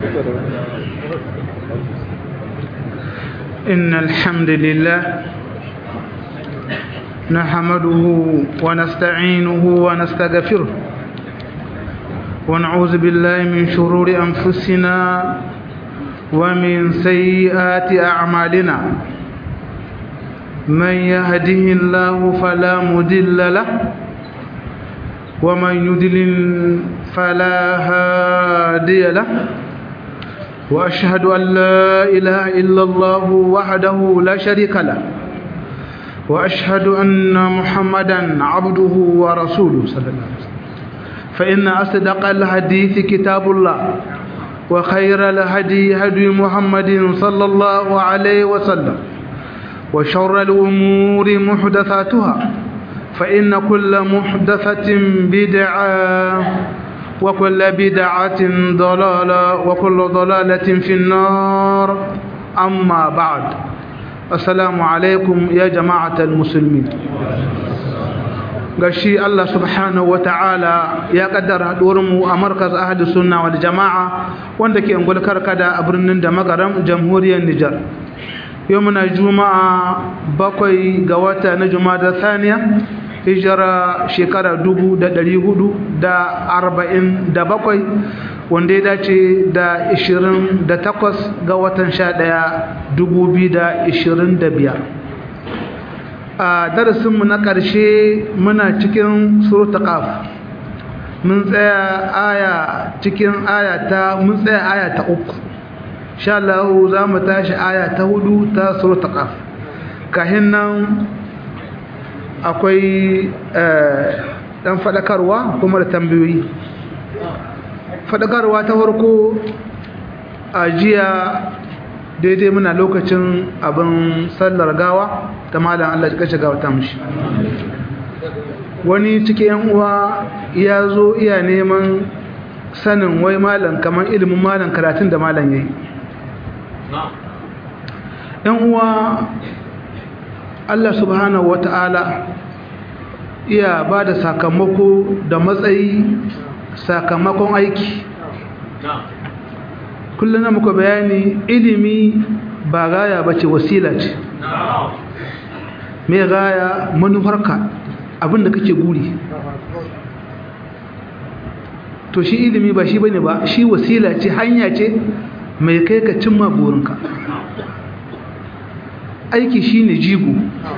إن الحمد لله نحمده ونستعينه ونستغفره ونعوذ بالله من شرور أنفسنا ومن سيئات أعمالنا من يهده الله فلا مضل له ومن يضلل فلا هادي له وأشهد أن لا إله إلا الله وحده لا شريك له وأشهد أن محمدا عبده ورسوله صلى الله عليه وسلم فإن أصدق الحديث كتاب الله وخير الهدي هدي محمد صلى الله عليه وسلم وشر الأمور محدثاتها فإن كل محدثة بدعة وكل بدعة ضلالة وكل ضلالة في النار أما بعد السلام عليكم يا جماعة المسلمين gashi Allah subhanahu wa ta'ala ya kaddara mu a markaz ahli sunna wal jama'a wanda ke ungul karkada a birnin da magaram jamhuriyar Nijar yau muna juma'a bakwai ga wata na juma'a saniya hijira shekara dubu da ɗari hudu da arba'in da bakwai wanda ya dace da ishirin da takwas ga watan sha ɗaya dubu biyu da ishirin da biyar a darasinmu na ƙarshe muna cikin surutu ƙaf mun tsaya aya cikin aya ta mun tsaya aya ta uku sha Allah za mu tashi aya ta hudu ta surutu ƙaf kahin nan akwai ɗan faɗakarwa kuma da tambayoyi faɗakarwa ta farko a jiya daidai muna lokacin abin sallar gawa ta malam Allah ya kashe gawa ta mushi wani cikin yan uwa ya zo iya neman sanin wai malam kamar ilimin malam karatun da malam yayi yan uwa Allah subhanahu wata'ala iya ba da sakamako da matsayi sakamakon aiki kullum na muka bayani ilimi ba gaya ba ce wasila ce mai gaya manufarka abinda kake guri to shi ilimi ba shi bane ba shi wasila ce hanya ce mai kai ka cimma burinka aiki shine jigo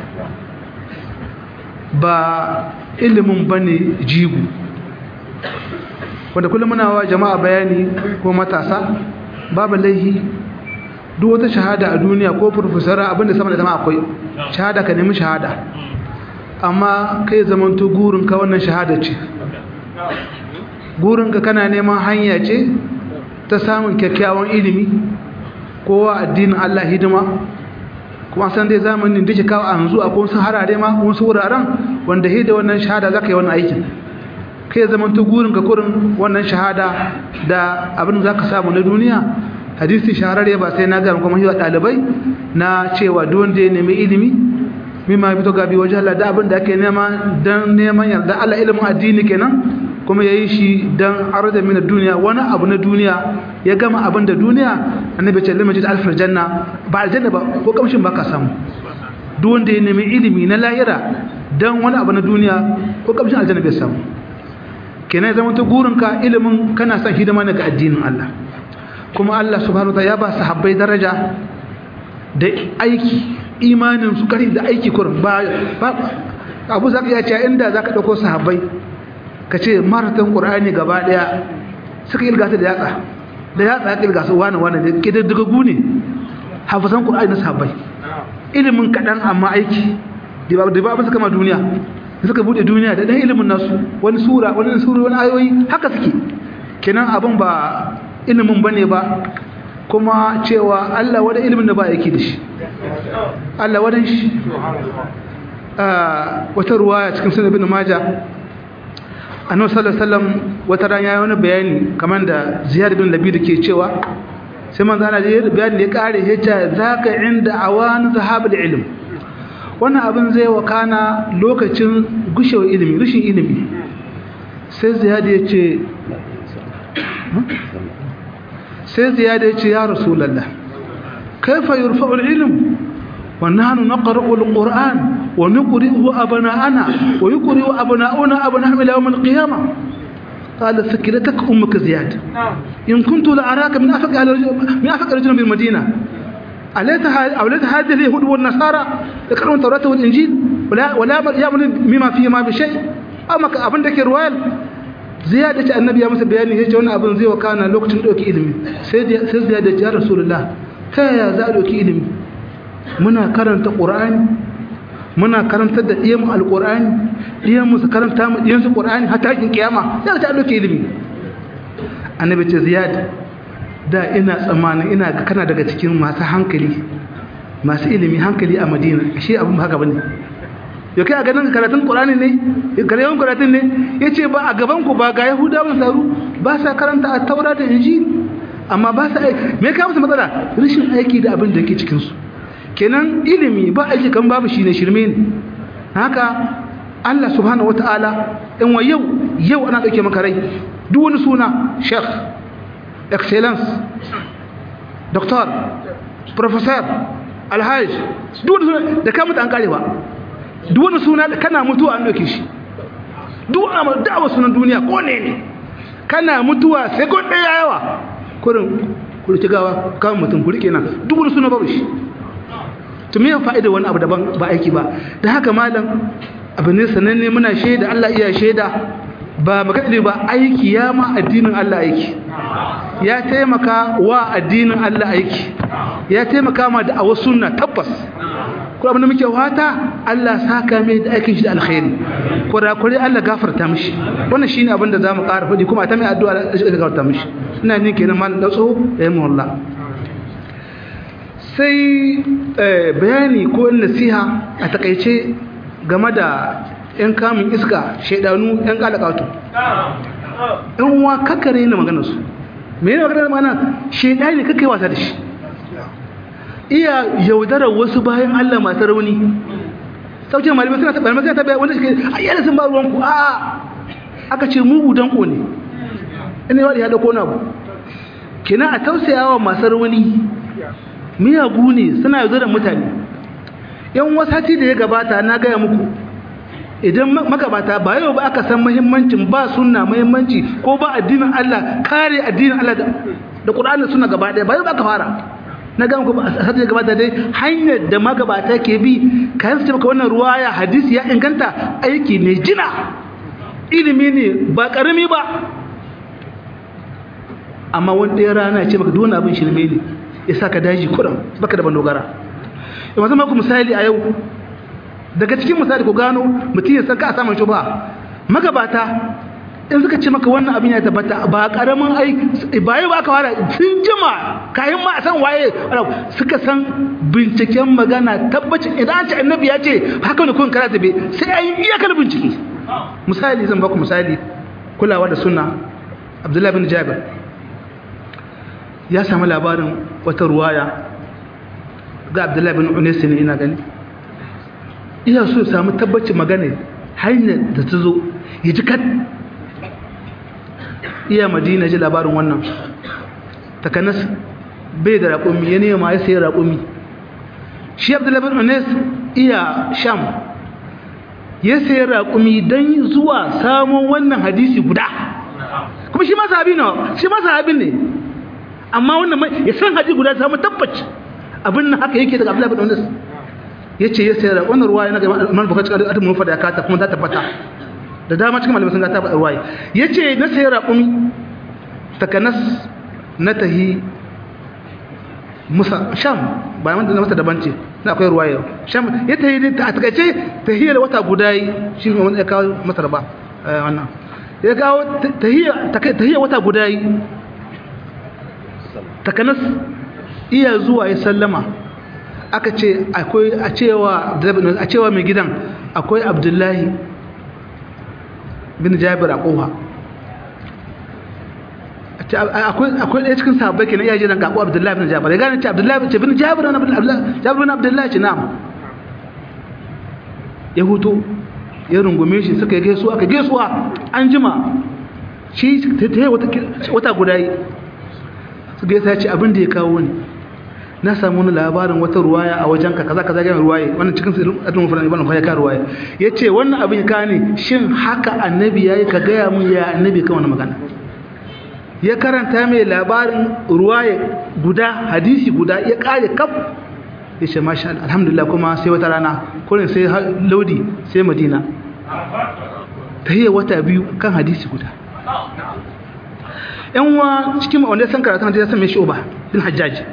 ba ilimin bane jigo wanda kullum muna wa jama'a bayani ko matasa babu laihi duk wata shahada a duniya ko profesora abinda sama da zama akwai shahada ka nemi shahada amma kai zamanto gurinka wannan shahada ce gurinka kana neman hanya ce ta samun kyakkyawan ilimi kowa addinin Allah hidima kuma san dai zamanin da ke kawo a yanzu a wasu harare ma wasu wuraren wanda hida wannan shahada za ka yi wannan aikin kai zaman ta gurin ka kurin wannan shahada da abin za ka samu na duniya hadisi shahararre ba sai na gama kuma yi wa ɗalibai na cewa duk ya nemi ilimi mimma fito gabi wajen Allah da abin da ake nema don neman yarda Allah ilimin addini kenan kuma ya yi shi don arda mina duniya wani abu na duniya ya gama abin da duniya annabi ce limajid alfar janna ba aljanna ba ko kamshin ba ka samu duk wanda ya nemi ilimi na lahira don wani abu na duniya ko kamshin aljanna bai samu kenan ya zama ta gurinka ilimin kana son hidima ne ga addinin Allah kuma Allah subhanahu wa ta'ala ya ba sahabbai daraja da aiki imanin su kari da aiki kurin ba abu zaka ya ce inda zaka dauko sahabbai ka ce maratan qur'ani gaba daya suka ilgata da yatsa da yatsa ya ilgasa wani wani da kididdigagu ne hafizan qur'ani na sahabbai ilimin kadan amma aiki da ba da ba su kama duniya suka bude duniya da dan ilimin nasu wani sura wani sura wani ayoyi haka suke kenan abin ba ilimin bane ba kuma cewa Allah wada ilimin da ba yake da shi Allah wadan shi wata ruwaya cikin sunan ibn majah annabi sallallahu alaihi wasallam wata ran yayi wani bayani kamar da ziyad bin labid ke cewa sai manzo Allah ya bayani da ya kare yace zaka inda awan zahabul ilm wannan abin zai wakana lokacin gushewar ilimi rushin ilimi sai ziyad ya ce sai ziyada ya ce ya rasulallah kaifa yurfa'ul ilm wa nahnu naqra'u al-qur'an wa nuqri'u abna'ana wa yuqri'u abna'una abna'ahum ila yawm al-qiyamah قال سكرتك أمك زياد إن كنت لأراك من أفق من أفق رجل بالمدينة أليس أوليس هذه اليهود والنصارى يقرؤون التوراة والإنجيل ولا ولا يأمن مما فيهما بشيء أما أبن ذاك الرواية زيادة النبي يا مسا بياني يجي وانا أبن زي وكان لوقت دوكي إلمي سيد زيادة يا رسول الله كيا زاد دوكي إلمي منا كرنت قرآن muna karantar da ɗiyanmu alƙur'ani ɗiyanmu su karanta mu ɗiyansu ƙur'ani har takin kiyama sai ta ɗauke ilimi annabi ce ziyad da ina tsammanin ina kana daga cikin masu hankali masu ilimi hankali a madina shi abin haka bane yau kai a ganin karatun ƙur'ani ne karatun karatun ne ya ce ba a gaban ku ba ga yahudawan saru ba sa karanta a taura da inji amma ba sa aiki me ka musu matsala rashin aiki da abin da yake cikinsu kenan ilimi ba aiki kan babu shi ne shirme ne haka Allah subhanahu wataala in wa yau yau ana dauke maka rai duk wani suna sheikh excellence doctor professor alhaj duk wani suna da ka mutu an kare ba duk wani suna da kana mutuwa an dauke shi duk wani da'awa sunan duniya ko ne ne kana mutuwa sai ko ɗaya yawa kurin kurci gawa kawo mutum kuri kenan duk wani suna babu shi to me fa'ida wani abu daban ba aiki ba da haka malam abu ne sananne muna shaida Allah iya shaida ba magana ba aiki ya ma addinin Allah aiki ya taimaka wa addinin Allah aiki ya taimaka ma da awa sunna tabbas ko abin da muke wata Allah saka mai da aikin shi da alkhairi kurakure Allah gafarta mishi wannan shine abin da zamu ƙara faɗi kuma ta mai addu'a da gafarta mishi ina ni kenan malam datso da yamma wallahi sai bayani ko nasiha a takaice game da 'yan kamun iska shaidanu 'yan kalakatu yan uwa kakare na maganarsu mai yana maganar mana shaidani ne kakai wasa da shi iya yaudarar wasu bayan allah masu rauni saukin malamai suna taɓa malamai suna taɓa wanda suke ayyana sun ba ruwanku a aka ce mugu danko ne ina yawa da ya ɗauko na bu kenan a tausayawa masu rauni miyagu ne suna yaudarar mutane yan wasati da ya gabata na gaya muku idan magabata ba yau ba aka san muhimmancin ba sunna muhimmanci ko ba addinin Allah kare addinin Allah da Qur'ani suna gaba daya ba yau ba aka fara na ga muku asati da gabata dai hanyar da magabata ke bi kayan su maka wannan ruwaya hadisi ya inganta aiki ne jina ilimi ne ba karami ba amma wani ɗaya rana ya ce maka duk abin shirme ne ya saka daji kuran baka da bandogara yau zama ku misali a yau daga cikin misali ku gano mutum ya san ka a samun shubha magabata in suka ce maka wannan abin ya tabbata ba karamin aiki ba yau ba aka fara sun jima kayan ma a san waye suka san binciken magana tabbacin idan an ce annabi ya ce haka ne kun kara tabe sai an yi iyakar bincike misali zan baku misali kulawa da sunna abdullahi bin jabir ya samu labarin wata ruwaya ga abdullahi bin unesi ne ina gani iya so ya samu tabbacin magana hanyar da ta zo ya ji kan iya madina ji labarin wannan takanas bai da raƙumi ya nema ya sayi raƙumi shi abdullahi bin unesi iya sham ya sayi raƙumi don zuwa samun wannan hadisi guda kuma shi ma sahabi ne shi ma sahabi ne amma wannan ya san hadisi guda samu tabbaci abin nan haka yake daga Abdullahi bin Anas yace ya sayar wannan ruwaya na ga Imam Bukhari cikin adabul mufrad ya kata kuma ta tabbata da dama cikin malamai sun ga ta faɗa ruwaya yace na sayar raqumi takanas na tahi Musa Sham ba man da masa daban ce na akwai ruwaya Sham ya tahi ta takaice tahiyar wata guda shi ne wanda ya kawo Masar ba wannan ya kawo tahiyar tahiyar wata guda takanas iya zuwa ya sallama aka ce akwai a cewa a cewa mai gidan akwai abdullahi bin jabir a kofa akwai akwai ɗaya cikin sahabbai kenan iya jiran kaɓo abdullahi bin jabir ya gane ce abdullahi ce bin jabir na jabir bin abdullahi ce na'am ya huto ya rungume shi suka yi gaisuwa aka gaisuwa an jima shi ta yi wata guda yi su gaisa ya ce abin da ya kawo ni na samu wani labarin wata ruwaya a wajen ka kaza kaza ga ruwaye wannan cikin sirrin adon fulan ibn ya ka ruwaya yace wannan abin ya kawo ni shin haka annabi yayi ka gaya mun ya annabi kan wannan magana ya karanta mai labarin ruwaya guda hadisi guda ya kare kaf ya ce masha Allah alhamdulillah kuma sai wata rana kurin sai laudi sai madina ta yi wata biyu kan hadisi guda yan wa cikin wanda san karatun hadisi san mai shoba bin hajjaji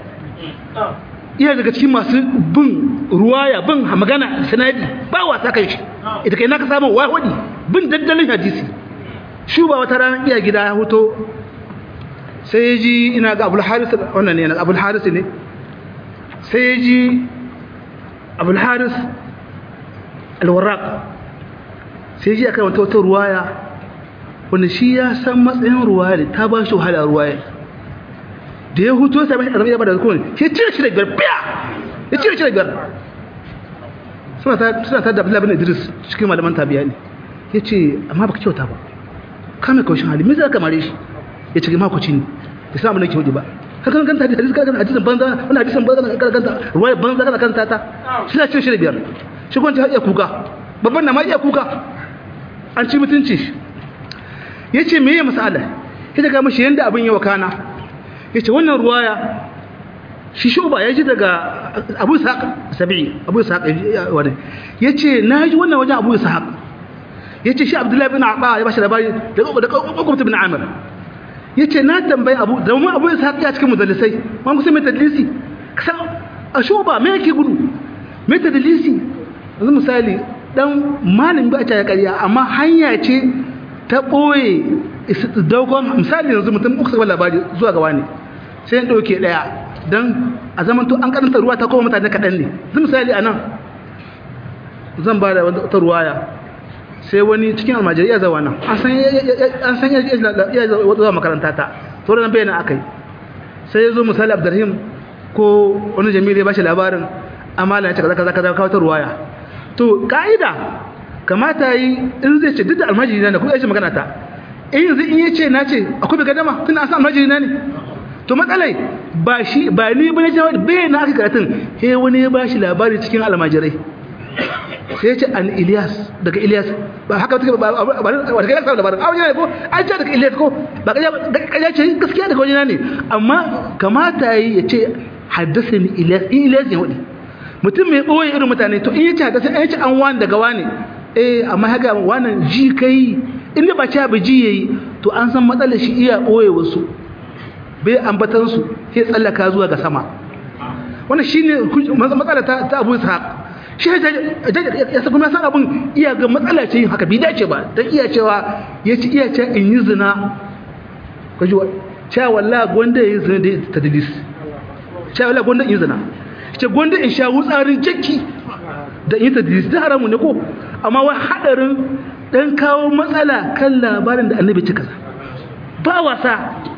iya daga cikin masu bin ruwaya bin magana sanadi ba wasa kan shi ita kai naka samu wahudi bin daddalin hadisi shuba wata rana iya gida ya hoto sai ya ji ina ga abul haris wannan ne abul haris ne sai ya ji abul haris alwarraq sai ji akan wata wata ruwaya wanda shi ya san matsayin ruwaya ne ta ba shi wahala ruwaya da ya hutu sai bashi azumi ya bada zakon shi cire shi da biyar biya ya cire shi da biyar suna ta suna ta da Abdullahi bin Idris cikin malaman tabiya ne yace amma baka kyauta ba kame kaushin hali me zaka mare shi yace ma kuci ne bai samu nake hudu ba ka kan kanta hadisi ka kan hadisin banza wannan hadisin banza kana kanta ruwaya banza kana kanta ta shi na cire shi da biyar shi kwanci har iya kuka babban na ma iya kuka an ci mutunci ya ce meye masala ya daga mashi yadda abin yawa kana ya ce wannan ruwaya shi shuba ya ji daga abu sa'aq sabi'i abu sa'aq wani ya ce na ji wannan wajen abu sa'aq ya ce shi abdullahi bin aɓa ya ba shi labari da ƙwaƙwamta bin amir ya ce na tambayi abu da mu abu sa'aq ya cikin mudallisai ma kusa mai tadlisi a shuba mai yake gudu mai tadlisi yanzu misali dan malin ba ta ya ƙarya amma hanya ce ta ɓoye dogon misali yanzu mutum uku saba labari zuwa ga wani sai ya ɗauke ɗaya don a zaman to an karanta ruwa ta kowa mutane kaɗan ne zai misali a nan zan ba da wata ruwaya sai wani cikin almajiri ya zawa nan an san ya zuwa makaranta ta sauran nan bayanan aka yi sai ya zo misali abdurrahim ko wani jamilu ya ba shi labarin amala ya ce kaza kaza kaza kawo ta ruwaya to ka'ida kamata yi in zai ce duk da almajiri na ne kuma ya ce magana ta in yanzu in ya ce na ce akwai bai gadama tun an san almajiri na ne to matsalai ba shi ba ni ba ne jawar bai na aka karatun he wani ya ba shi labari cikin almajirai sai ya ce an ilyas daga ilyas ba haka take ba ba daga ilyas labarin a wajen ne ko an ce daga ilyas ko ba kaja ce gaskiya daga wajen ne amma kamata yi ya ce haddasa ni ilyas in ilyas ne wadi mutum mai ɓoye irin mutane to in yace haka sai an yace an wani daga wani eh amma haka wannan ji kai inda ba cha ji yayi to an san matsalar shi iya ɓoye wasu bai ambatan su sai tsallaka zuwa ga sama wannan shine matsala ta ta Abu Ishaq shi ya sa kuma san abun iya ga matsala ce yin haka bai dace ba dan iya cewa yace iya ce in yi zina kaji wa cewa wallahi gwanda yayi zina da tadlis cewa wallahi gwanda in yi zina ce gwanda in sha wutsarin jakki da in ta da haramu ne ko amma wai hadarin dan kawo matsala kan labarin da annabi cika sa ba wasa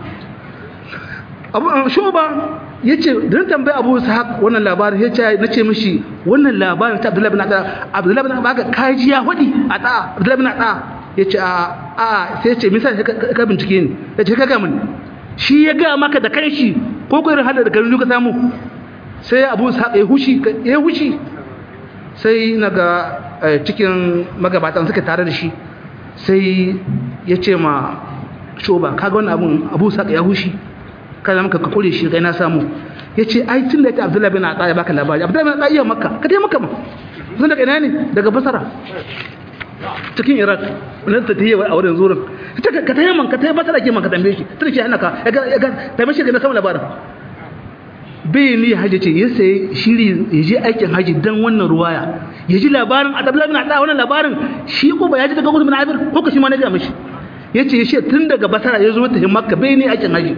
abu shoba yace dan tambaye Abu Ishaq wannan labarin yace nace mishi wannan labarin ta Abdullahi bin Ada Abdullahi bin Ada kaji ya hudi a ta Abdullahi bin Ada yace a a sai yace misa ka bincike ni yace ka ga mun shi ya ga maka da kanshi ko ko irin hadda da garin ka samu sai abu sa ya hushi ya hushi sai naga cikin magabatan suka tare da shi sai ya ce ma shoba kaga wannan abun abu sa ya hushi kada maka ka kore shi kai na samu ya ce ai tun da ya ce abdullahi bin aɗa ya baka labari abdullahi bin aɗa iya makka ka dai makka ma sun daga ina ne daga basara cikin iraq wani ta ta yi a wurin zurin ka ta yi man ka ta yi basara ke man ka tambaye shi tun ke hana ka ya ga tambaye shi ga na samun labarin bai ni haji ce ya sai shiri ya je aikin haji dan wannan ruwaya ya ji labarin adabla bin ada wannan labarin shi ko ba ya ji daga gudu bin abir ko ka shi ma na ga mishi yace ya ce tun daga basara ya zo ta makka bai ni aikin haji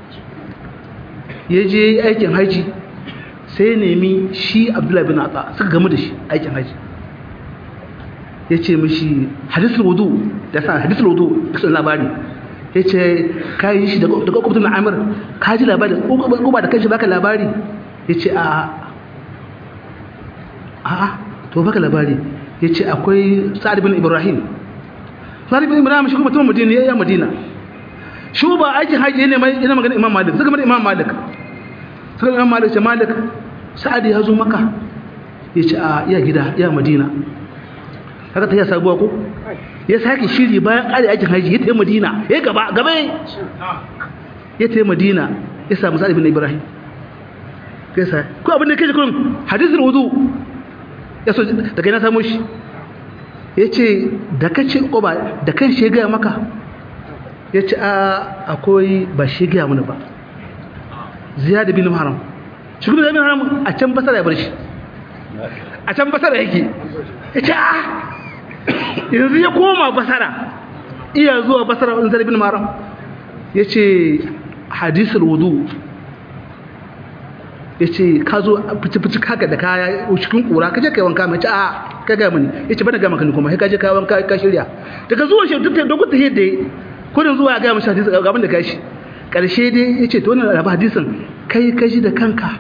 ya je aikin haji sai nemi shi abdullahi bin ada suka gamu da shi aikin haji ya ce mishi hadisul wudu da sa hadisul wudu kasan labari ya ce ka yi shi daga kwamfutan na amir ka ji labari ko ba da kanshi baka labari ya ce a a to baka labari ya ce akwai sa'ad bin ibrahim sa'ad bin ibrahim shi kuma tunan madina ya yi madina shuba aikin haji ne mai ina magana imam malik suka magana imam malik suka imam malik ce malik sa'ad ya zo maka ya ce a iya gida iya madina haka ta yi sabuwa ko ya sake shiri bayan ƙari aikin haji ya ta yi madina ya gaba gaba ya ta yi madina ya samu sa'ad bin ibrahim kai sa ko abin da kai kullum hadisul wudu ya so daga ina samu shi yace da kace oba da kan shi ga maka yace a akwai ba shi ga mun ba ziyad bin haram shi bin haram a can basara ya bar shi a can basara yake yace a yanzu ya koma basara iya zuwa basara in zarbin haram yace hadisul wudu ya ce ka zo fici-fici kaka da kaya cikin kura ka je kai wanka mai ce a ka gaya mani ya ce bana gama kan kuma ka je ka wanka ka shirya daga zuwa shi duk da dogon tahiyar da kudin zuwa ya gaya mashi hadisi gaban da ka shi karshe dai ya ce to wannan rabu hadisin kai ka ji da kanka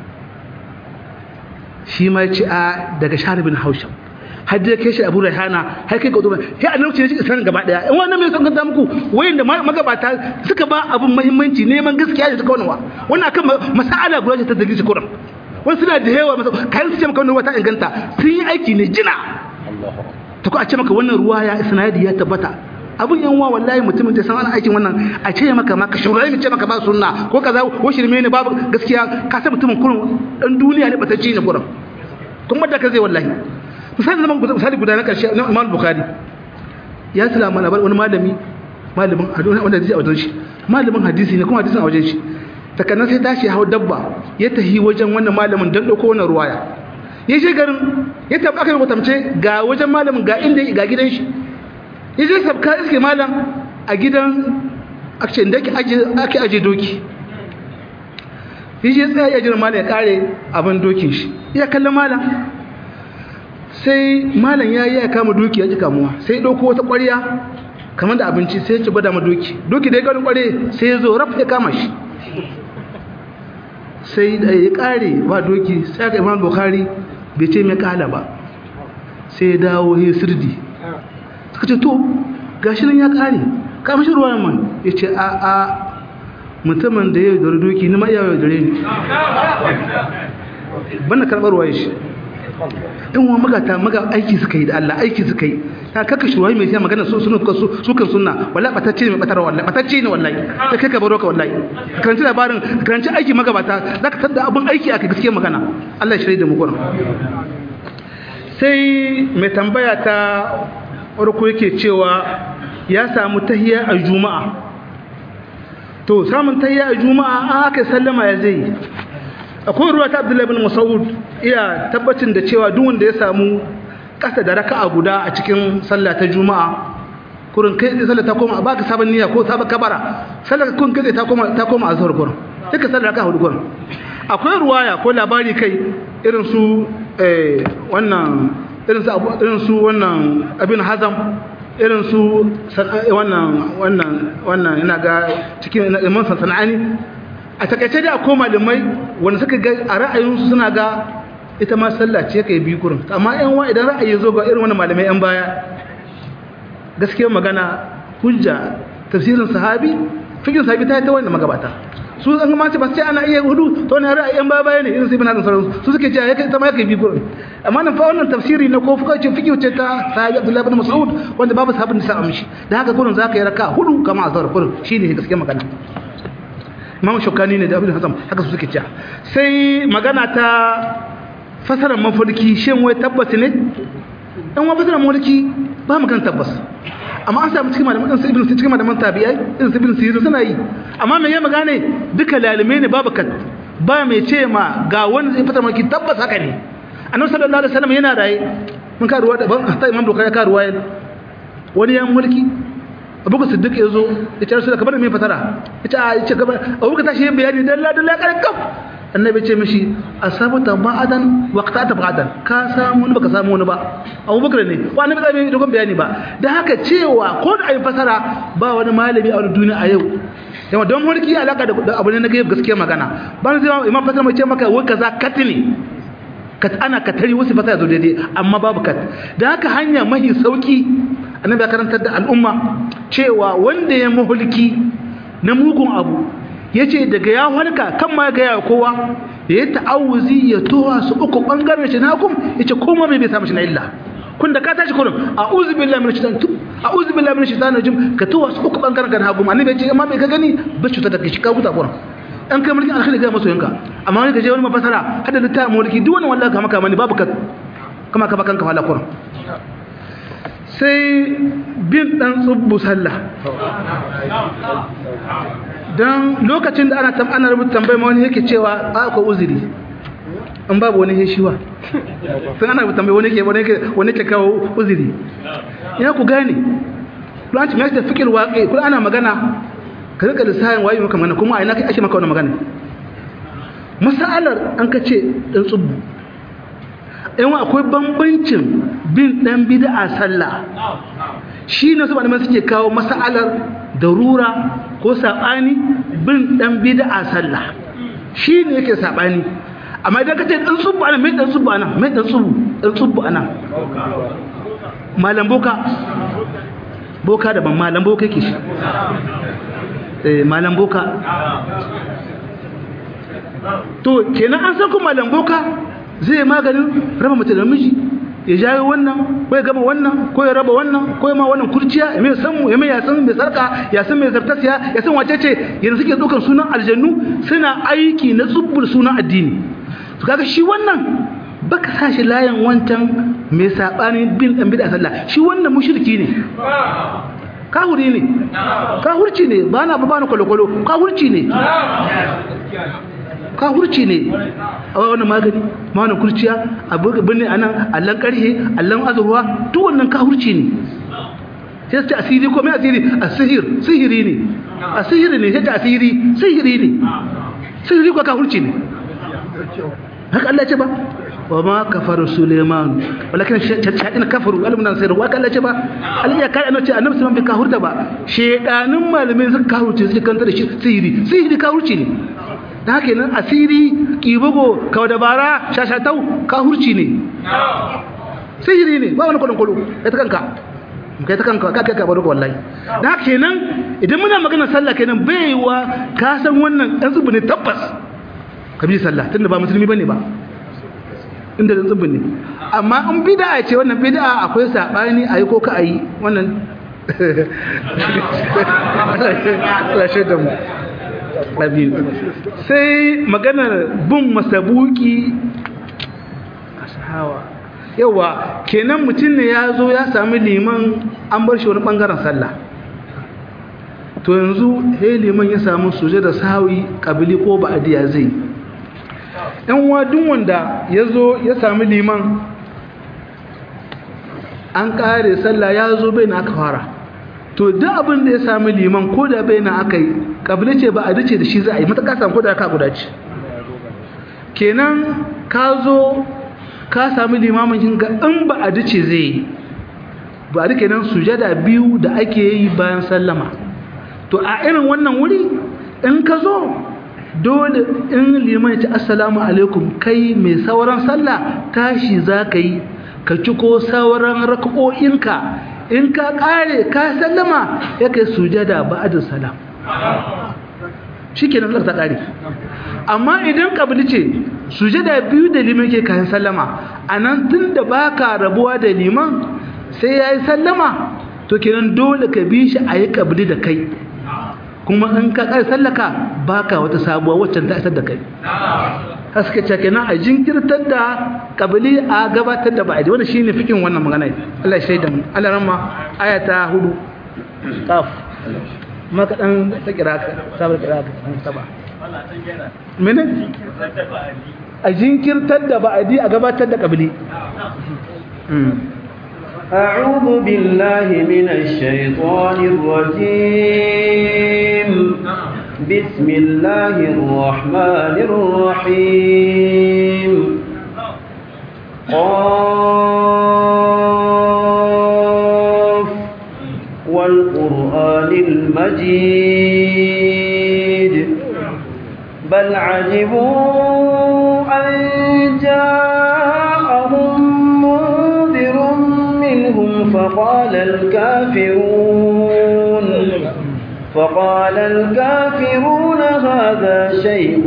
shi ma ya ce a daga sharibin haushin har da kai shi abu raihana har kai ga duba sai annabi ne shi isran gaba daya in wannan mai son ganta muku wayanda magabata suka ba abun muhimmanci neman gaskiya da suka wannan wannan akan masala guda ce ta dalili shi kuran wani suna da yawa masa kayan su ce maka wannan wata inganta sun yi aiki ne jina ta ko a ce maka wannan ruwa ya isnadi ya tabbata abun yan wa wallahi mutumin da san ana aikin wannan a ce maka maka shugaba mu ce maka ba sunna ko kaza ko shirme ne babu gaskiya ka san mutumin kurun dan duniya ne batacci ne kuran kuma da ka zai wallahi misali zaman misali guda na karshe na Imam Bukhari ya salama labar wani malami malamin hadisi wanda hadisi a wajen shi malamin hadisi ne kuma hadisin a wajen shi takanan sai tashi hawo dabba ya tahi wajen wannan malamin dan dauko wannan ruwaya ya je garin ya tafi aka yi tamce ga wajen malamin ga inda ga gidan shi ya je sabka iske malam a gidan ake da ake aje doki ya je tsaya ya jira malam ya kare abin dokin shi ya kalla malam sai malam ya yi ya kama doki ya ji kamuwa sai ɗauko wata ƙwarya kamar da abinci sai ya ci gwada ma doki doki da ya gani ƙware sai ya zo raf ya kama shi sai da ya ƙare ba doki sai aka imam bukhari bai ce mai ƙala ba sai ya dawo ya sirdi suka ce to gashi nan ya ƙare kama shi ruwan man ya ce a a mutumin da ya yi dore doki ni ma iya yi dore ni bana karɓar ruwa shi in wa magata maga aiki suka yi da Allah aiki suka yi ta kaka shuwayi mai sai magana su sunu su su kan sunna wallahi batacce ne batar wallahi batacce ne wallahi sai kai ka baro ka wallahi karanci labarin karanci aiki magabata zaka tada abun aiki aka gaskiya magana Allah ya shirye da mu gurin sai mai tambaya ta farko yake cewa ya samu tahiyya a juma'a to samun tahiyya a juma'a aka sallama ya zai akwai ruwa ta abdullahi bin masaud iya tabbacin da cewa duk wanda ya samu kasa da raka'a guda a cikin sallah ta juma'a kurin kai da sallah ta koma ba ka sabon niyya ko sabon kabara sallah kun kai ta koma ta koma azhar kurin duka sallah raka'a hudu kurin akwai ruwaya ko labari kai irin su eh wannan irin su irin su wannan abin hazam irin su wannan wannan wannan ina ga cikin imam sanani a takaice da akwai malamai wanda suka ga a ra'ayinsu suna ga ita ma sallah ce kai biyu kurin amma yan wa idan ra'ayi zo ga irin wani malamai yan baya gaskiyar magana hujja tafsirin sahabi fikin sahabi ta yi ta wanda magabata su an ga mace ba sai ana iya hudu to ne ra'ayi yan baya ne irin su ibn hasan sauransu su suke cewa ita ma kai biyu kurin amma nan fa wannan tafsiri na ko fuka ce fikihu ce ta sahabi abdullahi ibn mas'ud wanda babu sahabin da sa amshi da haka kurin zaka yi raka hudu kama azhar kurin shine gaskiyar magana imam shukani ne da abin hasan haka su suke cewa sai magana ta fasarar mafarki shin wai tabbas ne dan wa fasarar mafarki ba mu kan tabbas amma an samu cikin malaman ɗansu ibn cikin malaman tabi'ai irin su ibn sirin suna yi amma me ya magane duka lalume ne babu kat ba mai ce ma ga wani zai fasarar mafarki tabbas haka ne annabi sallallahu alaihi wasallam yana raye mun ka ruwa da ban ta imam dokar ya ka ruwa wani ya mulki abubakar siddiq ya zo ya ce rasulullah kamar mai fatara ya ce a ya ce kamar abubakar tashi yin bayani dalla dalla kan kaf annabi ce mishi asabata ba'adan waqtata ba'adan ka samu wani baka samu wani ba abubakar ne wa annabi zai dogon bayani ba da haka cewa ko da ayi fasara ba wani malami a wani duniya a yau yawa don mulki alaka da abu ne na gaib gaskiya magana ban zai imam fasara mai ce maka wai kaza katini kat ana katari wasu fasara zo daidai amma babu kat da haka hanya mahi sauki annabi ya karantar da al'umma cewa wanda ya mahulki na mugun abu yace daga ya halka kan ma ga ya kowa ya ta'awuzi ya towa su uku bangaren shi na kum yace koma bai samu shi na illa kun da ka tashi kullum a'udhu billahi minash shaitanir rajim a'udhu billahi minash shaitanir rajim ka towa su uku bangaren kan hagu annabi yace amma bai ka gani ba cuta da shi ka huta kullum an kai mulkin alkhairi ga masoyinka amma wani gaje wani mafasara hada da ta mulki duk wani wallahi kama kama ne babu ka kama ka bakan ka fala kullum sai bin dan tsubbu sallah dan lokacin da ana tam ana rubuta tambayar wani yake cewa a ko uzuri in babu wani heshiwa sun ana rubuta tambayar wani yake wani yake wani yake kawo uzuri ina ku gane kullum ci mai da fikir waƙe kullum ana magana ka rika lissafin waye maka magana kuma a ina ake maka wani magana masalar an ka ce dan tsubbu yan akwai bambancin bin dan bid'a sallah shi ne su malaman suke kawo masalar darura ko sabani bin dan bid'a sallah shi ne yake sabani amma idan ka ce dan tsubbu ana mai dan tsubbu ana mai dan tsubbu dan tsubbu ana malam boka boka daban malam boka yake shi eh malam boka to kenan an san kuma malam boka zai maganin raba mace da miji ya jayo wannan ko ya gama wannan ko ya raba wannan ko ya ma wannan kurciya ya mai san mu ya mai ya san mai sarka ya san mai zartasiya ya san wace ce yanzu suke dukan sunan aljannu suna aiki na tsubbul sunan addini to kaga shi wannan baka sa shi layin wancan mai sabani bin dan bid'a sallah shi wannan mushriki ne kahuri ne kahurci ne ba na ba na kwalokwalo kahurci ne kahurci ne a wani magani ma wani kurciya a birni a nan allon karhe allon azurwa duk wannan kahurci ne sai su ce asiri ko mai asiri a sihir sihiri ne a sihiri ne sai ta asiri sihiri ne sihiri ko kahurci ne haka Allah ce ba wa ma kafaru suleiman walakin shaɗin kafaru alimunan sayar wa Allah ce ba Allah ya kai annabi annabi sun bi kahurta ba shedanin malamai suka kahurce suka kanta da shi sihiri sihiri kahurci ne da haka nan asiri kibugo kawo dabara shashatau kahurci ne sihiri ne ba wani kwadon kwado ya ta kanka kai ta kanka ka kai ka baro wallahi da haka kenan idan muna magana sallah kenan baiwa ka san wannan dan zubu ne tabbas ka bi sallah tunda ba musulmi bane ba inda dan zubu ne amma in bid'a ce wannan bid'a akwai sabani ayi ko ka ayi wannan Allah shaida mu biyu sai maganar bin masabuki ashawa yawa kenan mutum ne ya zo ya sami liman an bar shi wani bangaren sallah to yanzu he liman ya samu suje da sawi kabili ko ba'adiya zai yan wadun wanda ya zo ya sami liman an kare sallah ya zo bai na aka fara to duk abin da ya sami liman ko da bai na aka yi kabila ce ba a dace da shi za a yi mata samu ko da ka guda ce kenan ka zo ka sami limamin kin ga in ba a dace zai yi ba a duka nan sujada biyu da ake yi bayan sallama to a irin wannan wuri in ka zo dole in liman ya ce assalamu alaikum kai mai sauran sallah tashi za ka yi ka ci ko sauran raka'o'inka in ka kare ka sallama ya kai sujada ba'da salam shikenan sallar ta kare amma idan kabili ce sujada biyu da liman ke kayan sallama anan tunda baka rabuwa da liman sai yayi sallama to kenan dole ka bi shi ayi kabili da kai kuma in ka kare sallaka baka wata sabuwa waccan ta isar da kai haske ce kenan a jinkirtar da kabili a gabatar da ba'adi wannan shine fikin wannan magana Allah ya shaida mu Allah ramma ayata hudu qaf maka dan ta kira ka sabar kira ka saba mene a jinkirtar da ba'adi a gabatar da kabili أعوذ بالله من الشيطان الرجيم بسم الله الرحمن الرحيم قاف والقرآن المجيد بل عجبوا أن جاءهم منذر منهم فقال الكافرون فقال الكافرون هذا شيء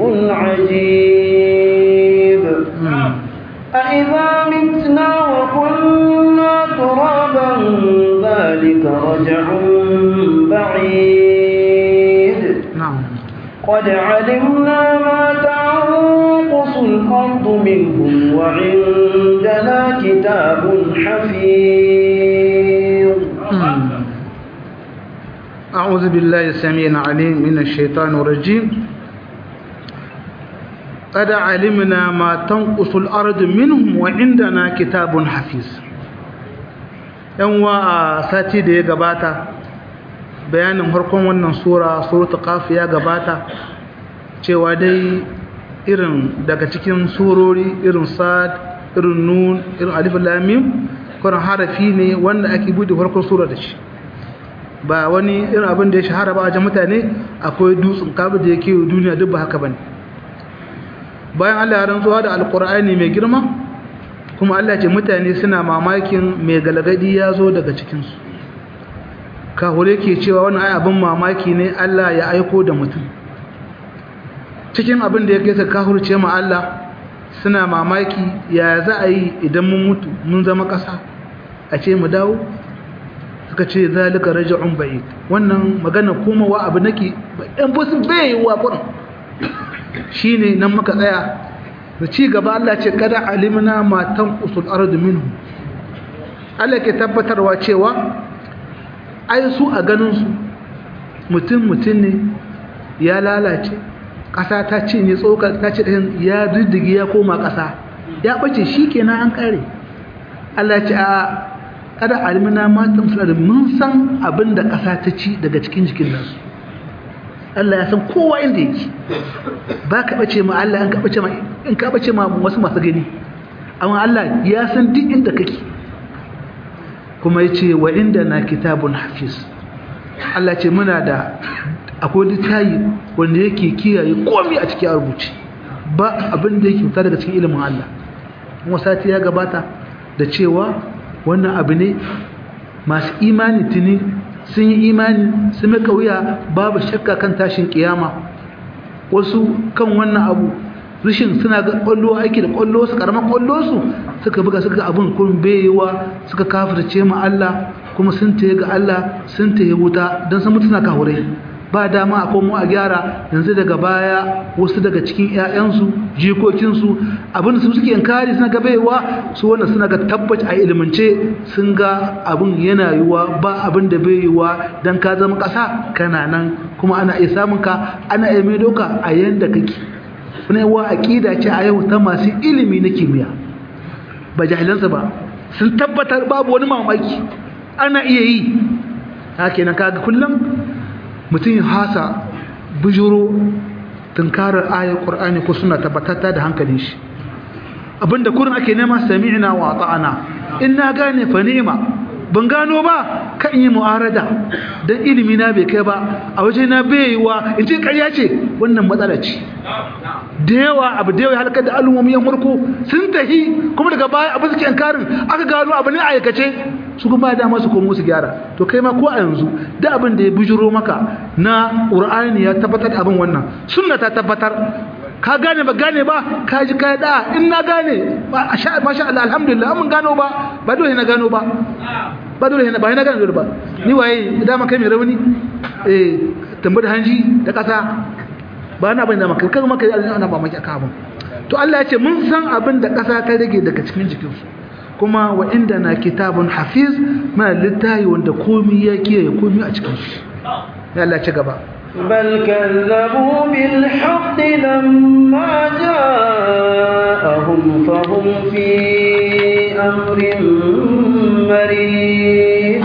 عجيب أإذا متنا وكنا ترابا ذلك رجع بعيد na'am قد علمنا ما تنقص الأرض منهم وعندنا كتاب حفيظ أعوذ بالله السميع العليم من الشيطان الرجيم قد علمنا ما تنقص الأرض منهم وعندنا كتاب حفيظ yan wa sati da ya gabata bayanin harkon wannan sura suratul qaf ya gabata cewa dai irin daga cikin surori irin sad irin nun irin alif lam mim kuran harafi ne wanda ake bude farkon sura da shi ba wani irin abin da ya shahara ba a wajen mutane akwai dutsen kabu da yake duniya duk ba haka bane bayan Allah ya rantsuwa da alqur'ani mai girma kuma Allah ce mutane suna mamakin mai galgadi ya zo daga cikin su kahure ke cewa wani ai abin mamaki ne Allah ya aiko da mutum cikin abin da yake sa kahurce ma Allah suna mamaki ya za a yi idan mun mutu mun zama ƙasa a ce mu dawo suka ce zalika raj'un ba'id wannan magana kuma wa abu nake ɗan busun bai wa kurin shine nan muka tsaya da ci gaba Allah ce kada alimna ma tanqusul ardu minhu Allah ke tabbatarwa cewa ai su a ganin su mutum mutum ne ya lalace ƙasa ta ce ne tsokar ta ce ɗin ya riddige ya koma ƙasa ya ɓace shi kenan an ƙare Allah ce a kada alimina matan suna da mun san abin da ƙasa ta ci daga cikin jikin nasu Allah ya san kowa inda yake ba ka ɓace ma Allah in ka ɓace ma in ka ɓace ma wasu masu gani amma Allah ya san duk inda kake kuma ya ce wa inda na kitabun hafiz Allah ce muna da akwai littayi wanda yake kiyaye komai a cikin rubuce ba abin da yake fita daga cikin ilimin Allah kuma sati ya gabata da cewa wannan abu ne masu imani tuni sun yi imani sun maka wuya babu shakka kan tashin kiyama wasu kan wannan abu rishin suna ga kwallo aiki da kwallo su karamar kwallo su suka buga suka abin kun bayewa suka kafirce ma Allah kuma sun taye ga Allah sun taye wuta don sun mutu suna kahurai ba dama a komo a gyara yanzu daga baya wasu daga cikin 'ya'yansu jikokinsu abin su suke yankari suna ga baiwa su wannan suna ga tabbaci a ilimance sun ga abin yana yiwuwa ba abin da bai yiwuwa don ka zama ƙasa kana nan kuma ana iya samun ka ana iya mai doka a yanda kake wani yawa aƙida ce a yau ta masu ilimi na kimiyya ba jahilansa ba sun tabbatar babu wani mamaki ana iya yi haka nan kaga kullum mutum hasa bujuro tunkarar ayar ƙur'ani ko suna tabbatatta da hankalin shi abinda kurin ake nema sami'na wa ta'ana in na gane fa ni'ima ban gano ba kan yi mu'arada dan ilimi na bai kai ba a waje na baiwa in ce ƙarya ce wannan matsala ce da yawa abu da yawa halakar da al'ummomi yan farko sun tahi kuma daga baya abu suke yankarin aka gano abu ne aikace su kuma da masu komo su gyara to kai ma ko a yanzu da abin da ya bujuro maka na qur'ani ya tabbatar da abin wannan sunna ta tabbatar ka gane ba gane ba ka ji kai da in na gane masha Allah alhamdulillah mun gano ba ba dole na gano ba ba dole na ba na gano dole ba ni waye dama kai mai rauni eh tambar hanji da kasa ba na bane da maka kaga maka ana ba maki aka abin to Allah ya ce mun san abin da kasa ta rage daga cikin jikinsu kuma wa inda na kitabun hafiz mana littayi wanda komi ya kiyaye komi a cikin shi ya Allah ci gaba بل كذبوا بالحق لما جاءهم فهم في أمر مريض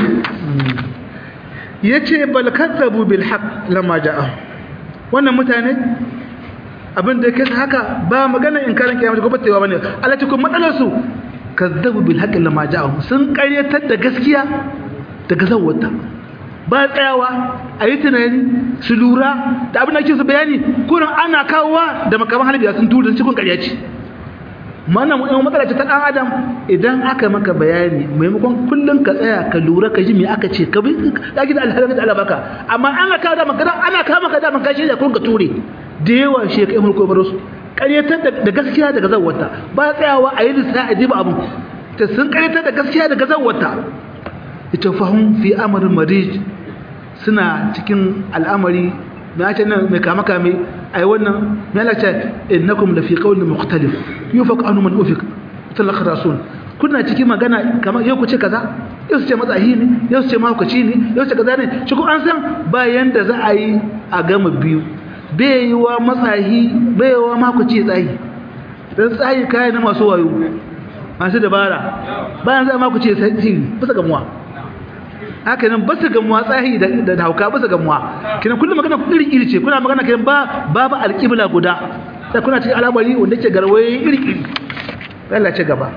yace bal kazzabu bil haqq lamma ja'a wannan mutane abin da yake haka ba magana in karin kiyama ko batewa bane Allah ce kuma matsalar su kazzabu bil haqqi lamma ja'ahum sun ƙaryatar da gaskiya daga zawwata ba tsayawa a yi tunani su lura da abin da ake su bayani kurin ana kawowa da makaman halibiya sun tura cikin ƙarya ce mana mu ɗan matsala ce ta ɗan adam idan aka maka bayani maimakon kullum ka tsaya ka lura ka ji me aka ce ka bi ka gida alhalin da Allah baka amma an ka da maka ana ka maka da maka shi da kun ka ture da yawa shi ka imar ko baro su ƙaryatar da gaskiya daga zawwata ba tsayawa a yi lissa a diba abu ta sun ƙaryatar da gaskiya daga zawwata ita fahim fi amarin marij suna cikin al'amari na ce nan mai kama kame ai wannan mai lalace innakum la fi qawlin mukhtalif yufaq anu man ufik talaka rasul kuna cikin magana kamar yau ku ce kaza yau su ce matsahi ne yau su ce mahaukaci ne yau su ce kaza ne shi ko an san bayan da za a yi a gama biyu bai yi wa matsahi bai yi wa mahaukaci ya tsahi don tsahi kayan na masu wayo masu dabara bayan za a mahaukaci ya tsahi bisa gamuwa haka nan basu gamuwa tsahi da hauka basu gamuwa kinan kullum magana iri iri ce kuna magana kinan ba babu alƙibla guda sai kuna cikin al'amari wanda ke garwaye iri iri Allah ce gaba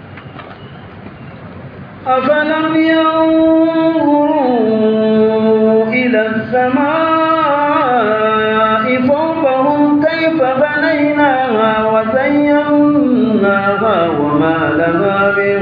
أفلم ينظروا إلى السماء فوقهم كيف بنيناها وزيناها وما لها من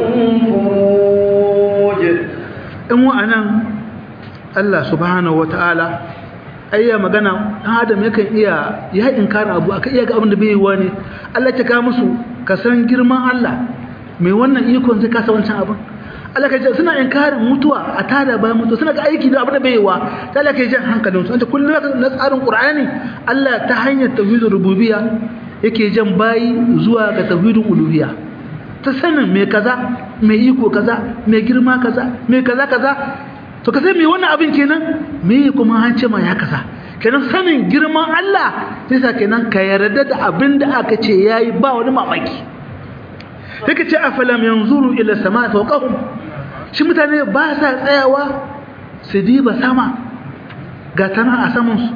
فروج in wa'anan Allah subhanahu wata'ala ayya magana dan adam yakan iya ya inkara abu aka iya ga abin da bai yiwa ne Allah ya ka musu ka san girman Allah mai wannan ikon zai kasa wancan abin Allah ka ce suna inkarin mutuwa a tada bayan mutuwa suna ga aiki da abin da bai yiwa sai Allah ka ji hankalin su anta kullum na tsarin Qur'ani Allah ta hanyar tauhidur rububiyya yake jan bayi zuwa ga tauhidul uluhiyya ta sanin mai kaza mai iko kaza mai girma kaza mai kaza kaza to ka sai mai wannan abin kenan me kuma an ce ma ya kaza kenan sanin girman Allah sai sa kenan ka yarda da abin da aka ce yayi ba wani mamaki take ce afalam yanzuru ila sama fawqahum shi mutane ba sa tsayawa su diba sama ga tana a saman su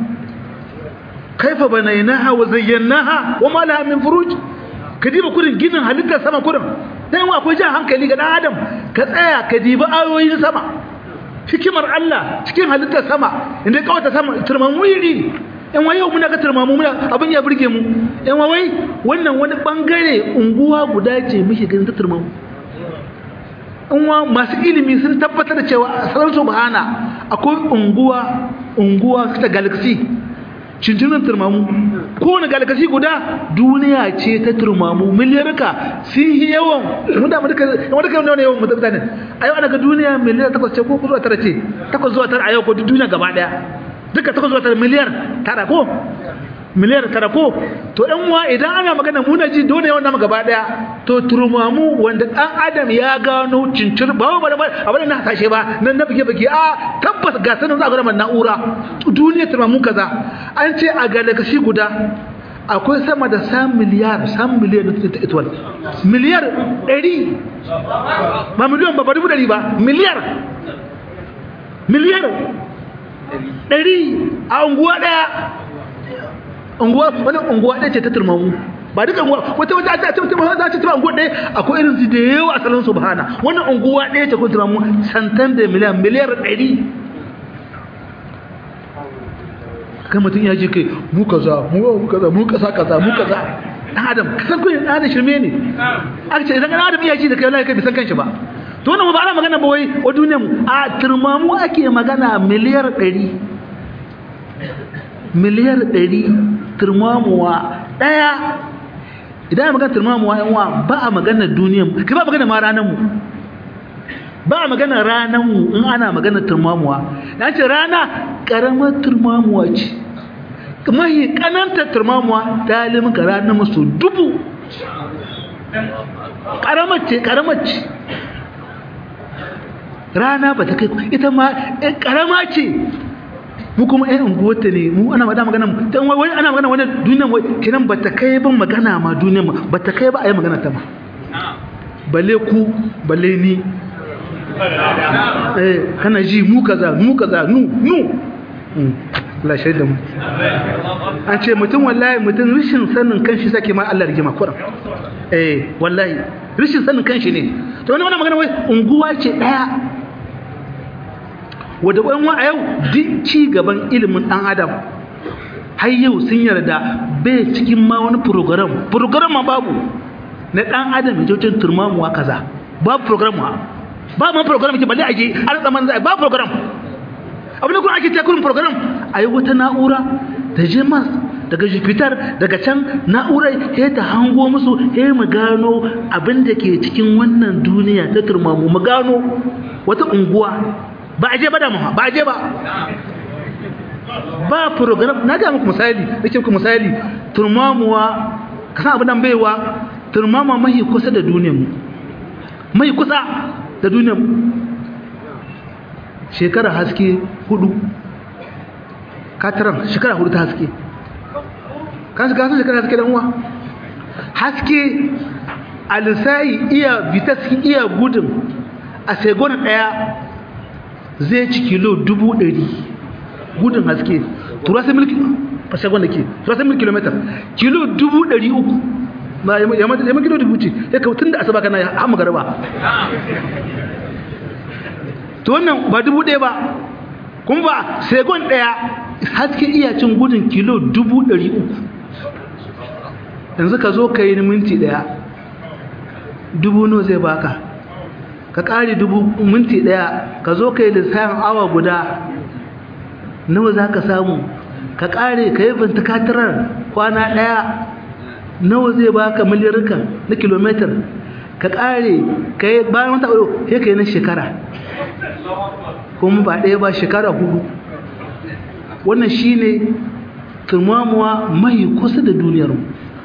kaifa banaynaha wa zayyanaha wa ma laha min furuj ka diba kudin ginin halittar sama kudin dan yawa akwai jan hankali ga dan adam ka tsaya ka diba ayoyin sama hikimar Allah cikin halittar sama inda kawata sama turmamu yiri in wai yau muna ga turmamu muna abin ya burge mu in wai wannan wani bangare unguwa guda ce muke ganin ta turmamu in wa masu ilimi sun tabbatar da cewa sanar subhana akwai unguwa unguwa ta galaxy cincinan turmamu kowane galakasi guda duniya ce ta turmamu miliyarka sun yi yawan muda muka wanda kai ne yawan mutane a yau ana ga duniya miliyar takwas ce ko zuwa tara ce takwas zuwa tara a yau ko duniya gaba daya duka takwas zuwa tara miliyar tara ko miliyar tara ko to ɗan wa idan ana magana muna ji dole yawan nama gaba daya to turmamu wanda ɗan adam ya gano cincir ba ba ba abin na hasashe ba nan na bige bige a tabbas ga sanin za a gama na'ura duniya turmamu kaza an ce a galaxy guda akwai sama da sam miliyar sam miliyar na ta ituwal miliyar ɗari ba miliyan ba ba dubu ɗari ba miliyar miliyar ɗari a unguwa ɗaya unguwa wani unguwa ɗaya ce ta turmamu ba duka unguwa wata wata a ce mutum za ce ta unguwa ɗaya akwai irin su da yawa a salon subhana wannan unguwa ɗaya ce kun turmamu santan da miliyan miliyar ɗari kan mutum ya je kai mu kaza mu kaza mu kasa kaza mu kaza dan adam kasan kun dan adam shirme ne aka ce idan dan adam ya ji da kai wallahi kai bisan kanshi ba to wannan ba ana magana ba wai wa duniyar mu a turmamu ake magana miliyar 100 miliyar 100 turmamuwa daya idan ana magana turmamuwa yan wa ba a magana duniyar mu kai ba magana ma ranar mu ba a magana ranar mu in ana magana turmamuwa na ce rana karamar turmamuwa ce mahi kananta turmamuwa ta limin ka ranar musu dubu karamar ce karamar ce rana ba ta kai ita ma karama ce mu kuma ɗan unguwarta ne mu ana magana magana ta wani ana magana wani duniyan wai kinan ba ta kai ban magana ma duniyan ma ba ta kai ba a yi magana ta ma balle ku balle ni eh kana ji mu kaza mu kaza nu nu Allah shaida mu an ce mutum wallahi mutum rishin sanin kanshi sake ma Allah rigima kuran eh wallahi rishin sanin kanshi ne to wani wannan magana wai unguwa ce daya wadda ƙwan wa a yau duk ci gaban ilimin ɗan adam har yau sun yarda bai cikin ma wani program program ma babu na dan adam ya je turmamuwa kaza babu program ba ma program ke balle aje an zaman zai ba program abin da kuma ake ta kurin program ayi wata na'ura da je mars daga jupiter daga can na'urar ya ta hango musu ya mu gano abin da ke cikin wannan duniya ta turmamu mu gano wata unguwa ba a je ba da mu ba a je ba ba program na ga muku misali nake muku misali turmamuwa ka san abin nan baiwa turmama mai kusa da duniyar mu mai kusa da duniyar mu shekara haske hudu kataran shekara hudu ta haske kan shiga sun shekara haske dan uwa haske alisai iya vitas iya gudun a segon daya zai ci kilo dubu ɗari gudun haske turasa milki a segon da ke turasa milki kilometer kilo dubu ɗari uku ma yamma kilo dubu ce ya kawo tun da asaba kana ya hama garba to wannan ba dubu ɗaya ba kuma ba segon ɗaya haske iya cin gudun kilo dubu ɗari uku yanzu ka zo ka yi minti ɗaya dubu no zai baka ka ƙari dubu minti ɗaya ka zo ka yi lissafin awa guda nawa za ka samu ka ƙare ka yi bintikatirar kwana ɗaya nawa zai baka miliyarka na kilomitar ka ƙare ka yi bayan wata ɗaya ya ka yi na shekara kuma ba ɗaya ba shekara hudu wannan shi ne turmamuwa mai kusa da duniyarmu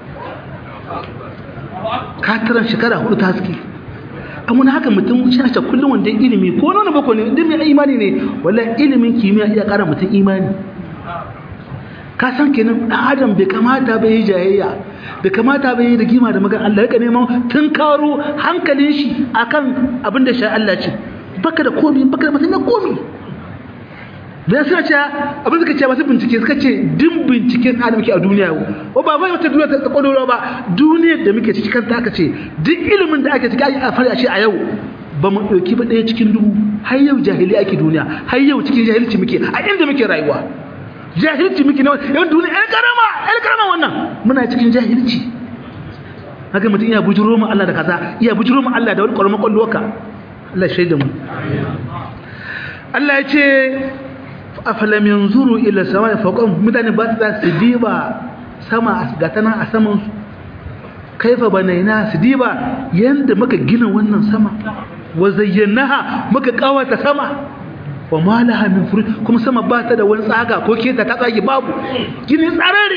katiran shekara hudu ta haske an wani haka mutum shi na kullum wanda ilimi ko nuna bako ne inda mai imani ne wallan ilimin kimiyya iya kara mutum imani ka san kenan dan adam bai kamata bai yi jayayya bai kamata bai yi rigima da magana Allah ya neman tun karo hankalin shi akan abin da shi Allah ce baka da komi baka da mutum komi da suna ce abin suka ce masu bincike suka ce din binciken da muke a duniya yau ba bai wata duniya ta kwadoro ba duniyar da muke ciki kanta aka ce duk ilimin da ake ciki a fara shi a yau ba mu ɗauki ba ɗaya cikin dubu har yau jahili ake duniya har yau cikin jahilci muke a inda muke rayuwa jahilci muke na yau duniya ɗan karama ɗan karama wannan muna cikin jahilci haka mutum iya bujuro mu Allah da kaza iya bujuro mu Allah da wani ƙwarama ƙwalloka Allah shaida mu Allah ya ce afalam yanzuru ila samai fawqahum mutane ba su diba sama ga tana a saman su kaifa banaina su diba yanda muka gina wannan sama wa zayyanaha muka kawata sama wa ma laha min furuj kuma sama ba ta da wani tsaga ko keta ta tsage babu gini tsarare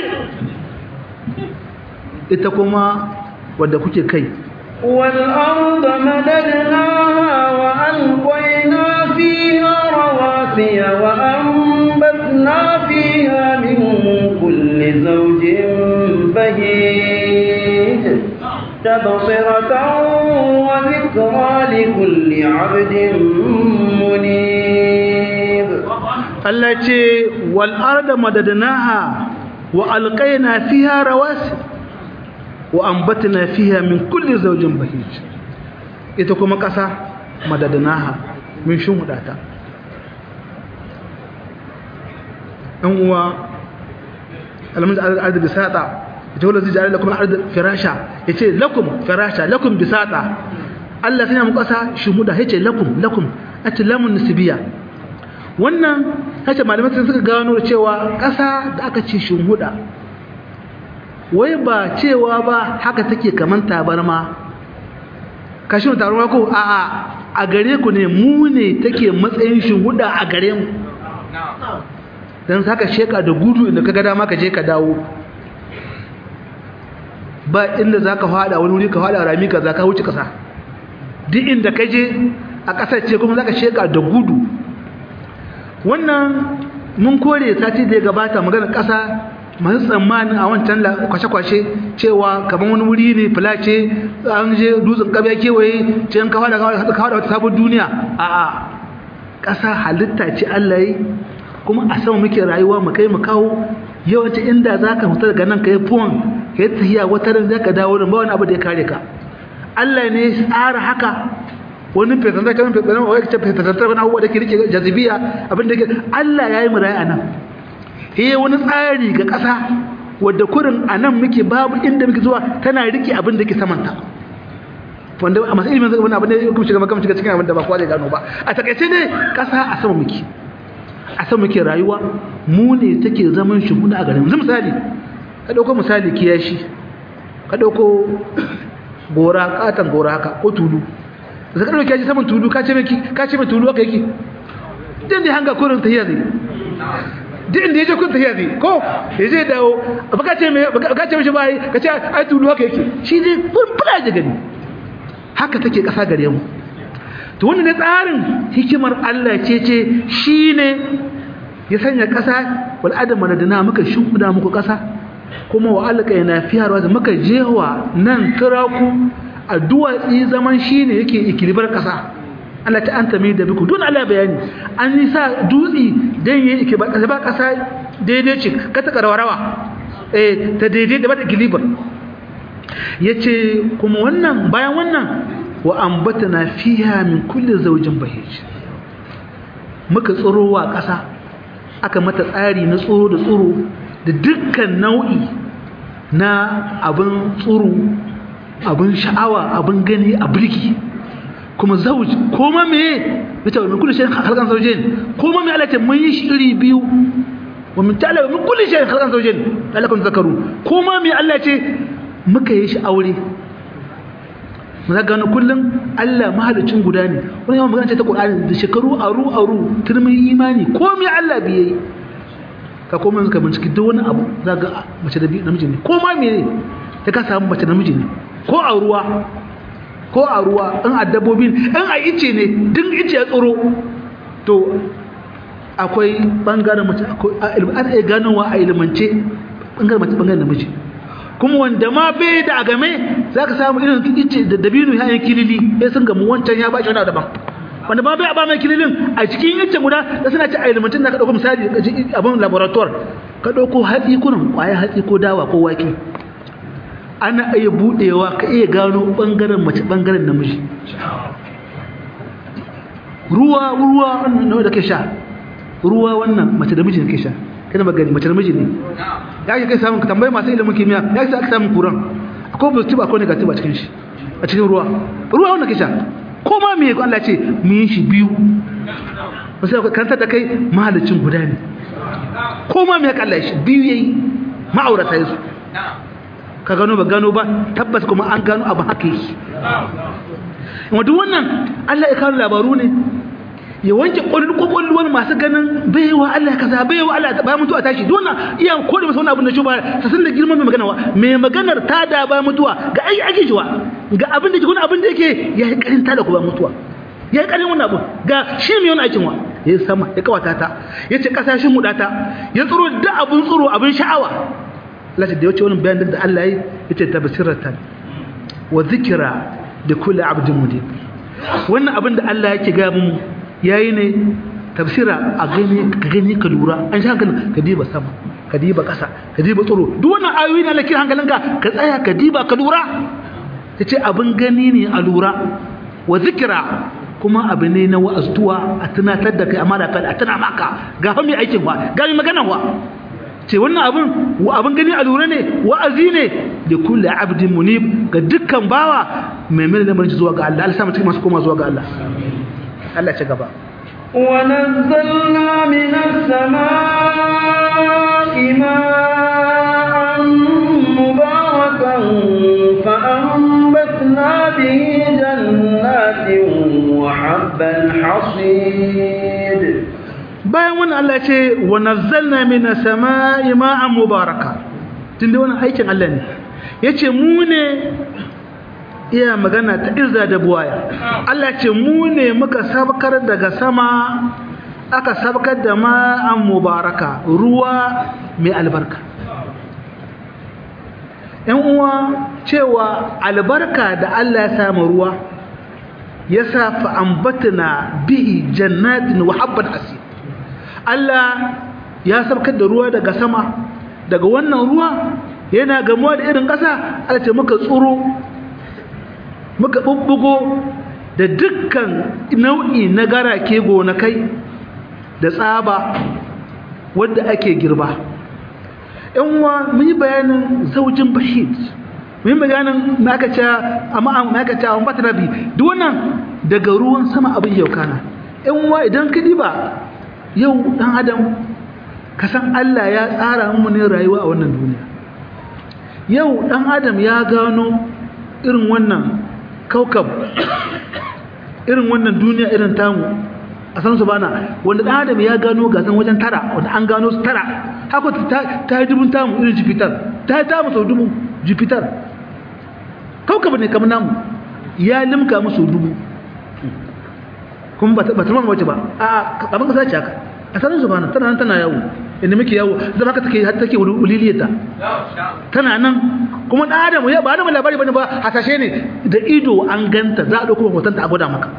ita kuma wadda kuke kai والأرض مددناها وألقينا فيها رواسي وأنبتنا فيها من كل زوج بهيج تبصرة وذكرى لكل عبد منيب التي والأرض مددناها وألقينا فيها رواسي وأنبتنا فيها من كل زوج بهيج ita kuma ƙasa madadanaha min shimfiɗata ɗan uwa alamun arda bisata ita wadda zai jari lakum arda firasha ya ce lakum firasha lakum bisata Allah sanya mu ƙasa shimfiɗa ya ce lakum lakum a ce lamun nisibiya wannan ya ce malamai sun suka gano cewa ƙasa da aka ce shimfiɗa wai ba cewa ba haka take kaman tabarma kashin tabarma ko a a a gare ku ne mu ne take matsayin shuhuda a gare mu dan saka sheka da gudu inda kaga dama ka je ka dawo ba inda zaka fada wani wuri ka fada rami kaza ka wuce kasa duk inda ka je a kasar ce kuma zaka sheka da gudu wannan mun kore sati da ya gabata magana kasa masu tsammanin a wancan kwashe-kwashe cewa kamar wani wuri ne filace an je dutsen ƙabiya kewaye ce an kawo da kawo da wata sabon duniya a a ƙasa halitta ce Allah yi kuma a sama muke rayuwa mu kai mu kawo yawanci inda za ka fita daga nan ka yi fuwan ka yi tahiya wata ran za ka dawo da ba wani abu da ya kare ka Allah ne ya tsara haka wani fesantar kan fesantar wani fesantar wani abubuwa da ke rike jazibiya abin da ke Allah ya yi mu rayu a nan eh wani tsari ga ƙasa wadda kurin a nan muke babu inda muke zuwa tana rike abin da ke samanta wanda a masu ilimin wani abin da ya kuma shiga makam shiga cikin abin da ba kowa zai gano ba a takaice ne kasa a sama muke a sama muke rayuwa mu ne take zaman shimfiɗa a garin yanzu misali ka ɗauko misali kiyashi ka ɗauko gora katon gora haka ko tulu da ka ɗauki kiyashi saman tulu ka ce mai ka ce mai tulu haka yake din da hanga kurin tahiya zai din da ya je kun tahiya zai ko ya je dawo ba ka ce mai ka ce mishi bai ka ce ai tulu haka yake shi ne kun fula da gani haka take ƙasa gare mu to wannan ne tsarin hikimar Allah ce ce shine ya sanya ƙasa wal adam madadana muka shimfida muku ƙasa kuma wa alqa yana fiyarwa da muka jewa nan turaku a duwatsi zaman shine yake ikilibar ƙasa Allah ta anta mai da biku don Allah bayani an yi sa dutsi dan yi ikibar ƙasa ba ƙasa daidai ce ka ta rawa eh ta daidai da ba ta ikilibar yace kuma wannan bayan wannan wa ambatana fiha min kulli zawjin bahij muka tsirowa ƙasa aka mata tsari na tsoro da tsoro da dukkan nau'i na abin tsoro abin sha'awa abin gani a birki kuma zawj koma me yace min kulli shay'in khalqan zawjayn koma me Allah ce mun yi shi iri biyu wa min ta'ala min kulli shay'in khalqan zawjayn lalakum zakaru koma me Allah ce muka yi shi aure muna gano kullum Allah mahalicin guda ne wani yawan magana ce ta Qur'ani da shekaru aru aru turmin imani komai Allah biye ka komai ka binciki duk wani abu zaka mace da namiji ne ko ma mene ta ka samu mace namiji ne ko a ruwa ko a ruwa in a dabbobin in a ice ne duk ice ya tsoro to akwai bangaren mace akwai an iya ganowa a ilimance bangaren mace bangaren namiji kuma wanda ma bai da agame za ka samu irin ice da dabino yayin kilili ya sun gamu wancan ya baki wani daban wanda ma bai a ba mai kililin a cikin ice guda da suna ci a ilimantin da ka ɗauko misali abin laboratoire ka ɗauko hatsi kunan ƙwayar hatsi ko dawa ko wake ana iya buɗewa ka iya gano ɓangaren mace ɓangaren namiji ruwa ruwa wannan da ke sha ruwa wannan mace da miji ne ke sha kana magani mace namiji ne ya ke kai samun ka tambayi masu ilimin kimiyya ya ke aka samun kuran akwai positive akwai negative a cikin shi a cikin ruwa ruwa wannan kisha ko ma me Allah ce mu yi shi biyu wasu ka karanta da kai mahalicin guda ne ko ma me Allah shi biyu yayi ma'aurata yasu ka gano ba gano ba tabbas kuma an gano abu haka yake wanda wannan Allah ya kawo labaru ne ya wanke kwakwalwar masu ganin baiwa Allah kaza baiwa Allah bayan mutuwa tashi dole iya kore masa wani abu na shi ba ta san da girman mai magana wa mai maganar ta da bayan mutuwa ga ai ake jiwa ga abin da wani abin da yake ya yi karin ta da ku bayan mutuwa ya yi karin wannan abu ga shi mai wani aikin wa ya yi sama ya kawata ta ya ce kasashen mudata ya tsoro da abin tsoro abin sha'awa Allah da ya wuce wani bayan da Allah ya yi ya ce tabasiratan wa zikira da kula abdin mudib wannan abin da Allah yake ga mu yayi ne tafsira a gani ka gani ka lura an sha hankalin ka diba sama ka diba ƙasa ka diba tsoro duk wannan ayoyi na lakin hankalinka ka tsaya ka diba ka lura yace abin gani ne a lura wa zikira kuma abu ne na wa'aztuwa a tunatar da kai amma da kai a tuna maka ga fa mai aikin wa ga mai magana wa ce wannan abin abin gani a lura ne wa'azi ne da kullu abdin munib ga dukkan bawa mai mai lamarin zuwa ga Allah Allah sa mutum masu koma zuwa ga Allah Allah ci gaba ونزلنا من السماء ماء مباركا فأنبتنا به جنات وحب الحصيد bayan wannan Allah ce wa nazzalna minas samaa'i ma'an mubaraka tunda wannan aikin Allah ne yace mu ne iya magana ta izza da buwaya Allah ce mu ne muka sabkar daga sama aka sabkar da ma'an mubaraka ruwa mai albarka ‘yan uwa cewa albarka da Allah ya samu ruwa ya sa fa'ambatana bihi jannatin wa habban asir Allah ya sabkar da ruwa daga sama daga wannan ruwa yana gamuwa da irin ƙasa Allah ce muka tsoro muka bubbugo da dukkan nau'i na garake gonakai da tsaba wanda ake girba yan uwa mun yi bayanin zaujin bahid mun bayanin na aka ce amma na aka ce amma rabi duk wannan daga ruwan sama abin yau kana in wa idan ka diba yau dan adam ka san Allah ya tsara mu ne rayuwa a wannan duniya yau dan adam ya gano irin wannan kaukab irin wannan duniya irin tamu a san su bana wanda dan adam ya gano gasan wajen tara wanda an gano su tara haka ta ta yi dubun tamu irin Jupiter ta yi tamu sau dubu Jupiter kaukab ne kamar namu ya limka musu dubu kuma ba ta mamaye wace ba a kamar kasa ce haka a sanin su bana tana nan tana yawo inda muke yawo zama haka take har take uliliyata tana nan kuma dan adam ya ba da labari bane ba hasashe ne da ido an ganta za a dauko hoton ta a gwada maka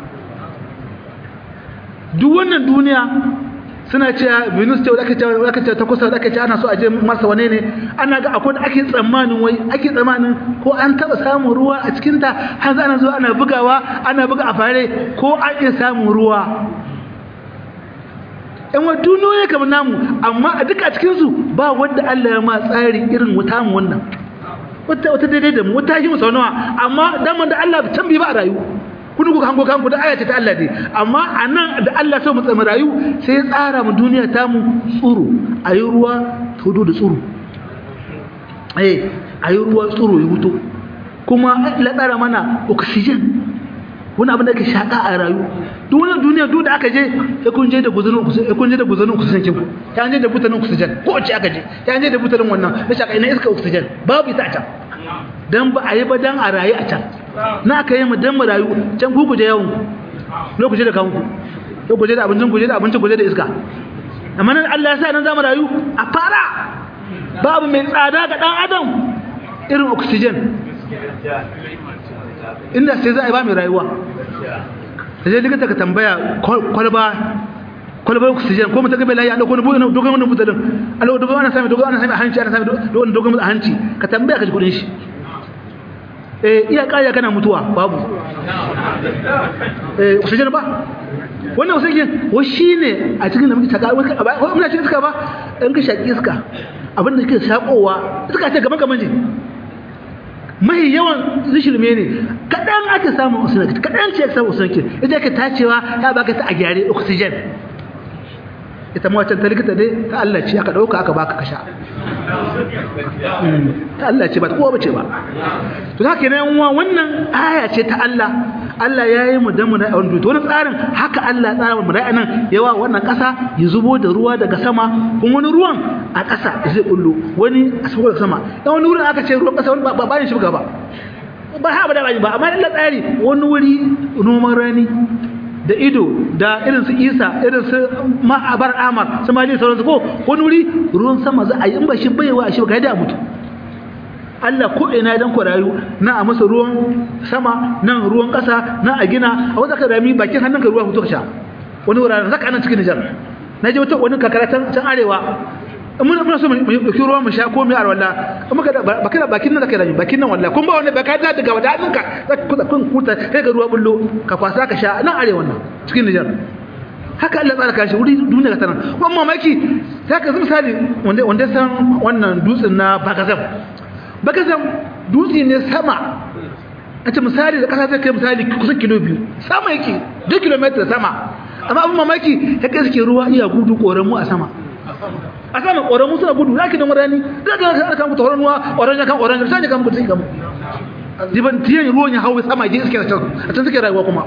duk wannan duniya suna cewa Venus ce aka ce aka ce ta kusa aka ce ana so a je masa wane ne ana ga akwai ake tsammanin wai ake tsammanin ko an taba samun ruwa a cikin ta har za ana zo ana bugawa ana buga a fare ko an iya samun ruwa in wa duniyoyi kamar namu amma a duka cikin su ba wanda Allah ya ma tsari irin wuta mu wannan wata wata daidai da mu wata shi mu sau nawa amma daman da Allah can bi ba a rayu kun ku hango kanku da ayata ta Allah ne amma anan da Allah so mu tsama rayu sai ya tsara mu duniya ta mu tsuru ayi ruwa tudu da tsuru eh ayi ruwa tsuru ya huto kuma Allah tsara mana oxygen wani abin da ake shaka a rayu duk wani duniya duk da aka je sai kun je da guzurin ku sai kun je da guzurin oxygen kin ku ta je da butanin oxygen ko ce aka je ta je da butanin wannan da shaka ina iska oxygen babu ita a can dan ba a yi ba dan a rayu a can na aka yi mu dan mu rayu can ku kuje yawon lokaci da kanku lokaci da abincin kuje da abincin kuje da iska amma nan Allah ya sa nan zamu rayu a fara babu mai tsada ga dan adam irin oxygen inda sai za a yi ba mai rayuwa da zai likita ka tambaya kwalba kwalbar oxygen ko mutum gabe layi a ɗauko wani dogon wani mutadin a ɗauko dogon ana sami dogon ana sami a hanci ana sami dogon dogon a hanci ka tambaya ka ji kudin shi eh iya ƙaya kana mutuwa babu eh oxygen ba wannan oxygen wa shine a cikin da muke taka wani muna cikin iska ba in ka shaki iska abin da kake shakowa iska ce gaban gaban ne mai yawan zishirme ne kaɗan ake samun oxygen kaɗan ce ake samun oxygen ita ke tacewa ya baka ta a gyare oxygen ita ma wancan ta likita dai ta Allah ce aka ɗauka aka baka kasha ta Allah ce ba ta kowa bace ba to haka ne uwa wannan aya ce ta Allah Allah ya yi mu dan mu na wani to wani tsarin haka Allah ya tsara mu da nan yawa wannan ƙasa ya zubo da ruwa daga sama kuma wani ruwan a ƙasa zai bullo wani a saboda sama dan wani wurin aka ce ruwan ƙasa wani ba ba ne shi ba ba ha ba da ba amma Allah tsari wani wuri noman rani da ido da irin su isa irin su ma'abar amar su mali sauransu ko wani wuri ruwan sama za a yi in ba shi baiwa a shi ba da mutu Allah ko ina dan ku rayu na a masa ruwan sama nan ruwan ƙasa na a gina a wata ka rami bakin hannun ka ruwa fito ka sha wani wuraren zaka nan cikin Nijar na je wata wani kakara can arewa mun muna so mu dauki ruwa mu sha ko mu yar walla kuma ka bakin bakin nan zaka rami bakin nan walla kun ba wanda baka da daga wadatin ka zaka kun kuta kai ga ruwa bullo ka kwasa ka sha nan arewa nan cikin Nijar haka Allah tsara kashi wuri duniya ka tanan kuma mamaki zaka zama misali wanda wanda san wannan dutsen na Bagazam Bagazam dutse ne sama a ce misali da kasa ta kai misali kusan kilo biyu sama yake 2 km sama amma abin mamaki ya kai suke ruwa iya gudu koran mu a sama a sama ƙoramu suna gudu za ki don rani za ka ga kan mutu horon ruwa orange kan orange sai kan mutu sai kan diban tiyan ruwan ya hawo sama je iske a can suke rayuwa kuma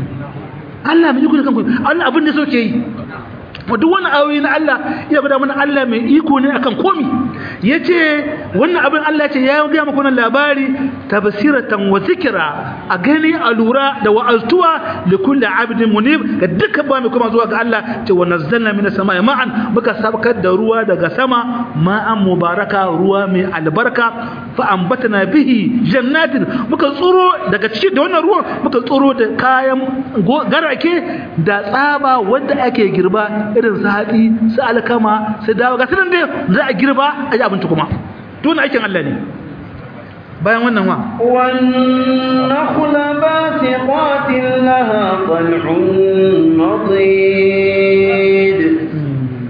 Allah mai iko da kanku Allah abin da soke yi duk wani ayoyi na Allah ya gwada mana Allah mai iko ne akan komi yace wannan abin Allah ce ya ga muku wannan labari tafsiratan wa zikra a gani a lura da wa'aztuwa li kulli abdin munib ga dukkan ba mai kuma zuwa ga Allah ce wa nazzalna minas samai ma'an muka sabkar da ruwa daga sama ma'an mubaraka ruwa mai albarka fa ambatna bihi jannatin muka tsuro daga cikin da wannan ruwan muka tsuro da kayan garake da tsaba wanda ake girba irin su haɗi su alkama su dawo ga sunan dai za a girba a yi abinci kuma tun aikin Allah ne bayan wannan wa والنخل باسقات لها طلع نضيد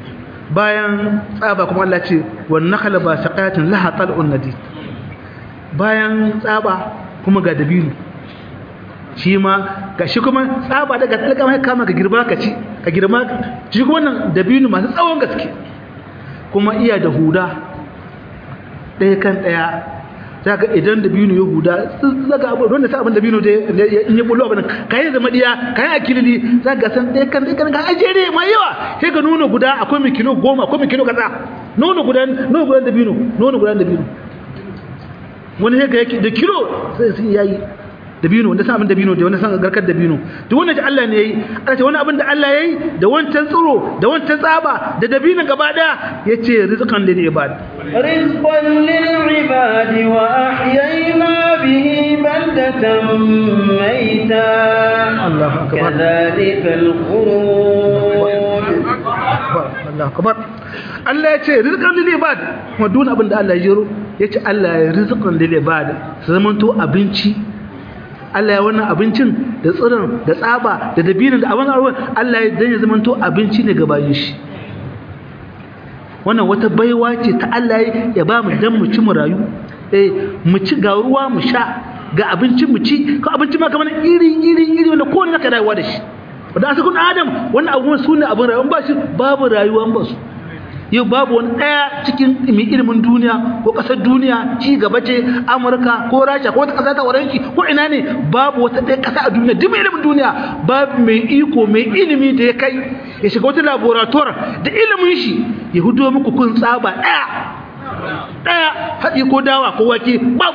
bayan tsaba kuma Allah ce wan nakhla basiqatin laha tal'un nadid bayan tsaba kuma ga dabino shi ma ga shi kuma tsaba daga tsalka mai kama ka girma ka ci ka girma shi kuma wannan dabino masu tsawon gaske kuma iya da huda ɗaya kan ɗaya za ka idan dabino ya huda za ka abu wanda sa abin dabino da in ya bullo abin ka yi zama ɗiya ka yi akilili za ka san ɗaya kan ɗaya kan ga ajere mai yawa sai ka nono guda akwai mai kilo goma akwai mai kilo kaza nono guda nono guda dabino nono guda dabino wani sai ga da kilo sai sun yayi dabino wanda san abin dabino da wanda san garkar dabino to wannan da Allah ne yayi Allah ce wani abin da Allah yayi da wancan tsiro da wancan tsaba da dabino gaba daya yace rizqan lil ibad rizqan lil ibad wa ahyayna bihi baldatan mayta Allahu akbar kadhalika al khuruj Allahu akbar Allah yace rizqan lil ibad kuma duk abin da Allah ya jiro yace Allah ya rizqan lil ibad su zamanto abinci Allah ya wannan abincin da tsirin da tsaba da dabinin da abin arwa Allah ya dan ya zamanto abinci ne ga bayin shi wannan wata baiwa ce ta Allah ya ba mu dan mu ci mu rayu eh mu ci ga ruwa mu sha ga abinci mu ci ko abinci ma kamar iri iri iri wanda kowane zaka rayuwa da shi wanda asakun adam wannan abubuwan su ne abin rayuwa ba shi babu rayuwa ba su yau babu wani ɗaya cikin mai ilimin duniya ko ƙasar duniya ci gaba ce amurka ko rasha ko wata ƙasa ta waranki ko ina ne babu wata ɗaya ƙasa a duniya duk mai ilimin duniya babu mai iko mai ilimi da ya kai ya shiga wata laborator da ilimin shi ya hudo muku kun tsaba ɗaya ɗaya haɗi ko dawa ko wake babu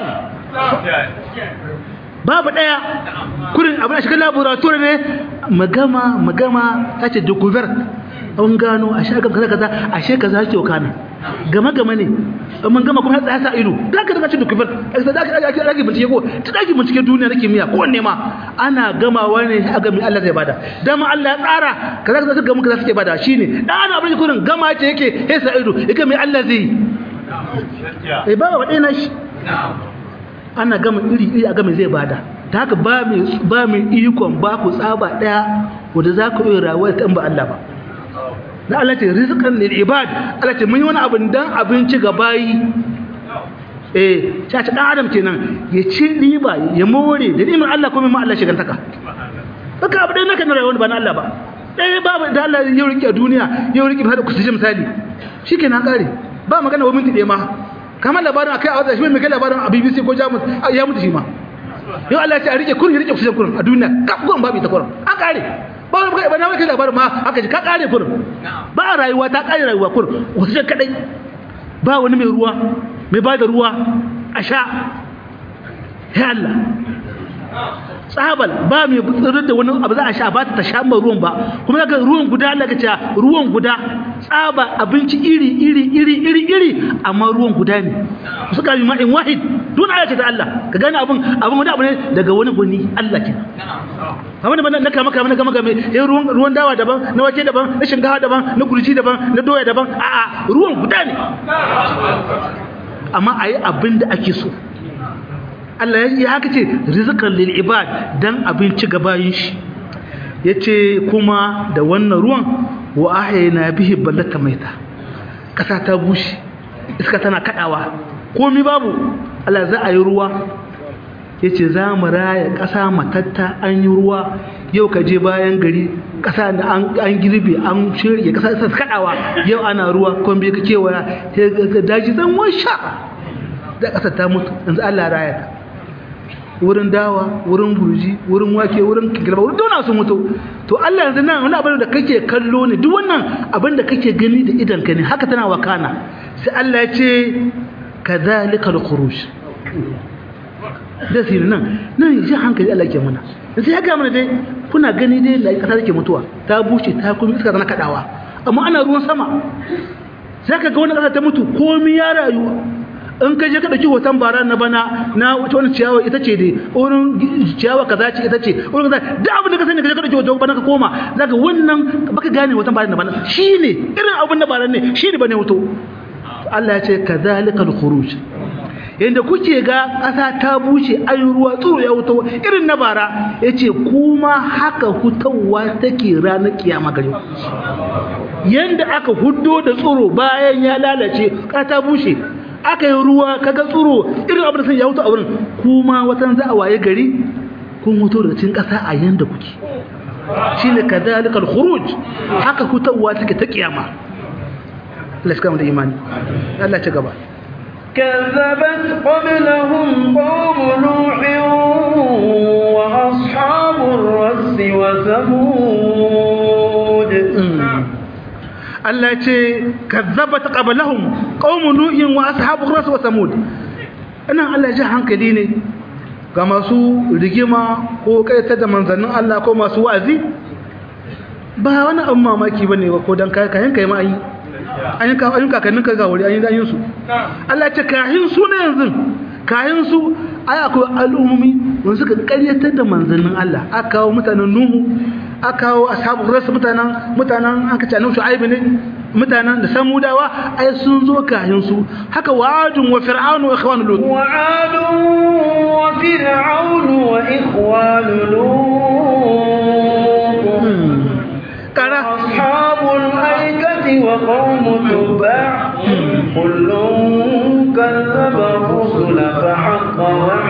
babu ɗaya kurin abin a shiga laborator ne magama magama ta ce découverte an gano a shagar kaza kaza a she kaza ke kana gama gama ne mun gama kuma tsaya sa ido da ka daga cikin document da ka ake ake bincike ko ta dake bincike duniya nake miya ko wanne ma ana gamawa ne a ga mi Allah zai bada dama Allah ya tsara kaza kaza suka muka suke bada shine dan ana abin kurin gama ce yake sai sa ido yake mai Allah zai eh ba wa dai na shi ana gama iri iri a gama zai bada ta haka ba mai ba mai ikon ba ku tsaba daya wanda za ku yi rayuwa ta ba Allah ba na Allah ce rizqan lil ibad Allah ce mun yi wani abin dan abinci ga bayi eh ta ce dan adam kenan ya ci riba ya more da nimin Allah kuma ma Allah shigantaka haka abu dai naka na rayuwa ba na Allah ba dai babu da Allah ya rike duniya ya rike hada kusa misali shikenan kare ba magana wa minti ɗaya ma kamar labarin akai a wata shi mai kai labarin a BBC ko Jamus ya mutu shi ma yau Allah ya ce a rike kurin ya rike kusa kurin a duniya kaf kurin babu ita kurin an kare ba ba ba na kai labarin ma haka ji ka kare kurin ba rayuwa ta kare rayuwa kurin wasu kadai ba wani mai ruwa mai ba da ruwa a sha ya Allah tsabal ba mai tsirar da wani abu za a sha ba ta sha mai ruwan ba kuma daga ruwan guda Allah ce ruwan guda tsaba abinci iri iri iri iri iri amma ruwan guda ne suka yi ma'in wahid dun aya ce ta Allah ka gane abin abin wani abu ne daga wani guni Allah ke kamar da na kama kama na gama game eh ruwan ruwan dawa daban na wake daban na shinkafa daban na gurji daban na doya daban a'a ruwan guda ne amma ayi abin da ake so Allah ya haka ce rizqan lil ibad dan abinci ga bayin shi yace kuma da wannan ruwan wa ahyayna bihi ballata maita kasa ta bushe iska tana kadawa komai babu Allah za a yi ruwa yace za mu raya kasa matatta an yi ruwa yau ka je bayan gari kasa da an an girbe an shirye kasa ta kadawa yau ana ruwa komai ka kewaya sai daji zan washa da kasa ta mutu yanzu Allah raya ta wurin dawa wurin gurji wurin wake wurin kilba wurin dona sun mutu to Allah yanzu nan wani abin da kake kallo ne duk wannan abin da kake gani da idan ka ne haka tana wakana sai Allah ya ce kadhalika al-khuruj da sirri nan nan ji hankali Allah ke muna sai ya ga mana dai kuna gani dai da kasa take mutuwa ta bushe ta kuma iska tana kadawa amma ana ruwan sama sai ka ga wani kasa ta mutu komai ya rayu in ka je ka dauki hoton bara na bana na wani ciyawa ita ce dai wurin ciyawa kaza ce ita ce wurin kaza da abin da ka sani ka je ka dauki hoton bana ka koma zaka wannan baka gane hoton bara na bana shine irin abin da bara ne shine bane hoto Allah ya ce kadhalika al-khuruj yanda kuke ga ƙasa ta bushe ayi ruwa tsoro ya wuto irin na bara yace kuma haka hutawa take ranar kiyama gare yanda aka huddo da tsoro bayan ya lalace ƙasa ta bushe aka yi ruwa kaga tsuro irin abin da sun ya hutu a wurin kuma watan za a waye gari kun hutu daga cikin ƙasa a yanda kuke shine kadhalikal khuruj haka hutawa take ta kiyama Allah shi kama da imani Allah ci gaba كذبت قبلهم قوم نوح وأصحاب الرس وثمود Allah ce kazzabat qablahum qaumun nuhin wa ashabur ras wa samud anan Allah ya ji hankali ne ga masu rigima ko kaita da manzannin Allah ko masu wa'azi ba wani abin mamaki bane ko dan kai kayan kai ma ayi an ka an kakannin ka ga wuri an yi dan su Allah ce kahin su ne yanzu kahin su ai akwai al'ummi wanda suka karyatar da manzannin Allah aka kawo mutanen Nuhu aka kawo ashabul ras mutanen mutanen aka ce annabi Shu'aib ne mutanen da samudawa ai sun zo kahin su haka wa'adun wa fir'aun wa ikhwan lut وعاد وفرعون وإخوان لوط kara أصحاب الأيكة وقوم تبع كل كذب الرسل فحق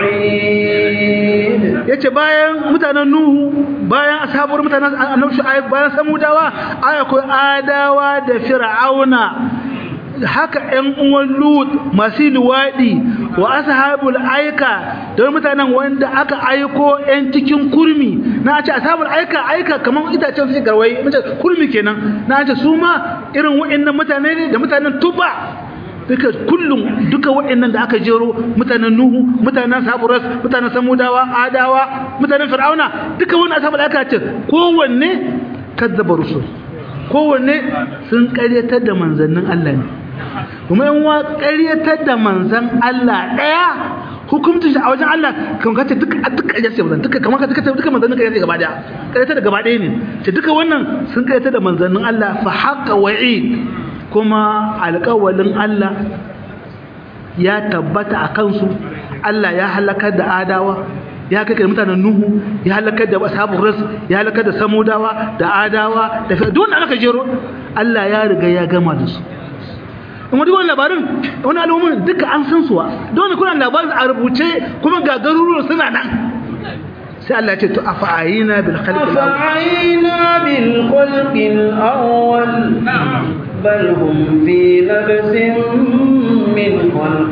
وعيد yace bayan mutanen nuhu bayan ashabar mutanen annabi shu'aib bayan samudawa aya ko adawa da fir'auna haka ƴan uwan lut masu luwaɗi wa ashabul aika don mutanen wanda aka aiko ƴan cikin kurmi na ce ashabul aika aika kamar itacen su garwaye mace kurmi kenan na ce su ma irin wa'annan mutane ne da mutanen tuba duka kullum duka wa'annan da aka jero mutanen nuhu mutanen saburas mutanen samudawa adawa mutanen fir'auna duka wannan ashabul aika ce kowanne kazzaba rusul kowanne sun karyatar da manzannin Allah ne kuma yan wa ƙaryatar da manzan Allah ɗaya hukuncin shi a wajen Allah kan kace duk duk ƙarya ce manzan duka kamar ka duka duka manzannin ƙarya ce gaba ɗaya ƙaryatar da gaba ɗaya ne ce duka wannan sun ƙaryatar da manzannin Allah fa haqqa wa'id kuma alƙawalin Allah ya tabbata a kansu Allah ya halakar da adawa ya kai mutanen nuhu ya halakar da ashabul ras ya halakar da samudawa da adawa da duk wanda aka jero Allah ya riga ya gama da su kuma duk wani labarin wani al'ummin duka an san suwa don kuna labarin a rubuce kuma ga garuruwan suna nan sai Allah ya ce to afa'ayina bil khalqi al-awwal أفعينا بالخلق الأول بل هم في لبس من خلق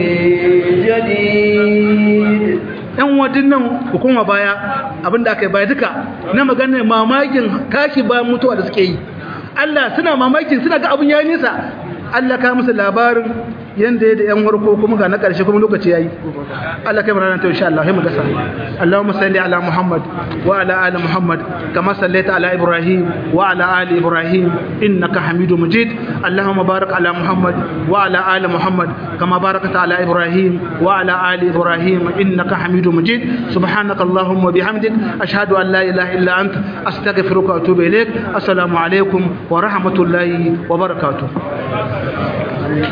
جديد ɗan wadin nan hukuma baya abinda aka yi baya duka na maganar mamakin tashi bayan mutuwa da suke yi Allah suna mamakin suna ga abin ya nisa Allah ka musu labarin yanda ya da yan warko kuma ga na ƙarshe kuma lokaci yayi Allah kai ranar ta insha Allah sai mu gasa Allahumma salli ala Muhammad wa ala ali Muhammad kama sallaita ala Ibrahim wa ala ali Ibrahim innaka Hamidum Majid Allahumma barik ala Muhammad wa ala ali Muhammad kama barakta ala Ibrahim wa ala ali Ibrahim innaka Hamidum Majid subhanaka Allahumma bihamdik ashhadu an la ilaha illa anta astaghfiruka wa atubu ilaik assalamu alaikum wa rahmatullahi wa barakatuh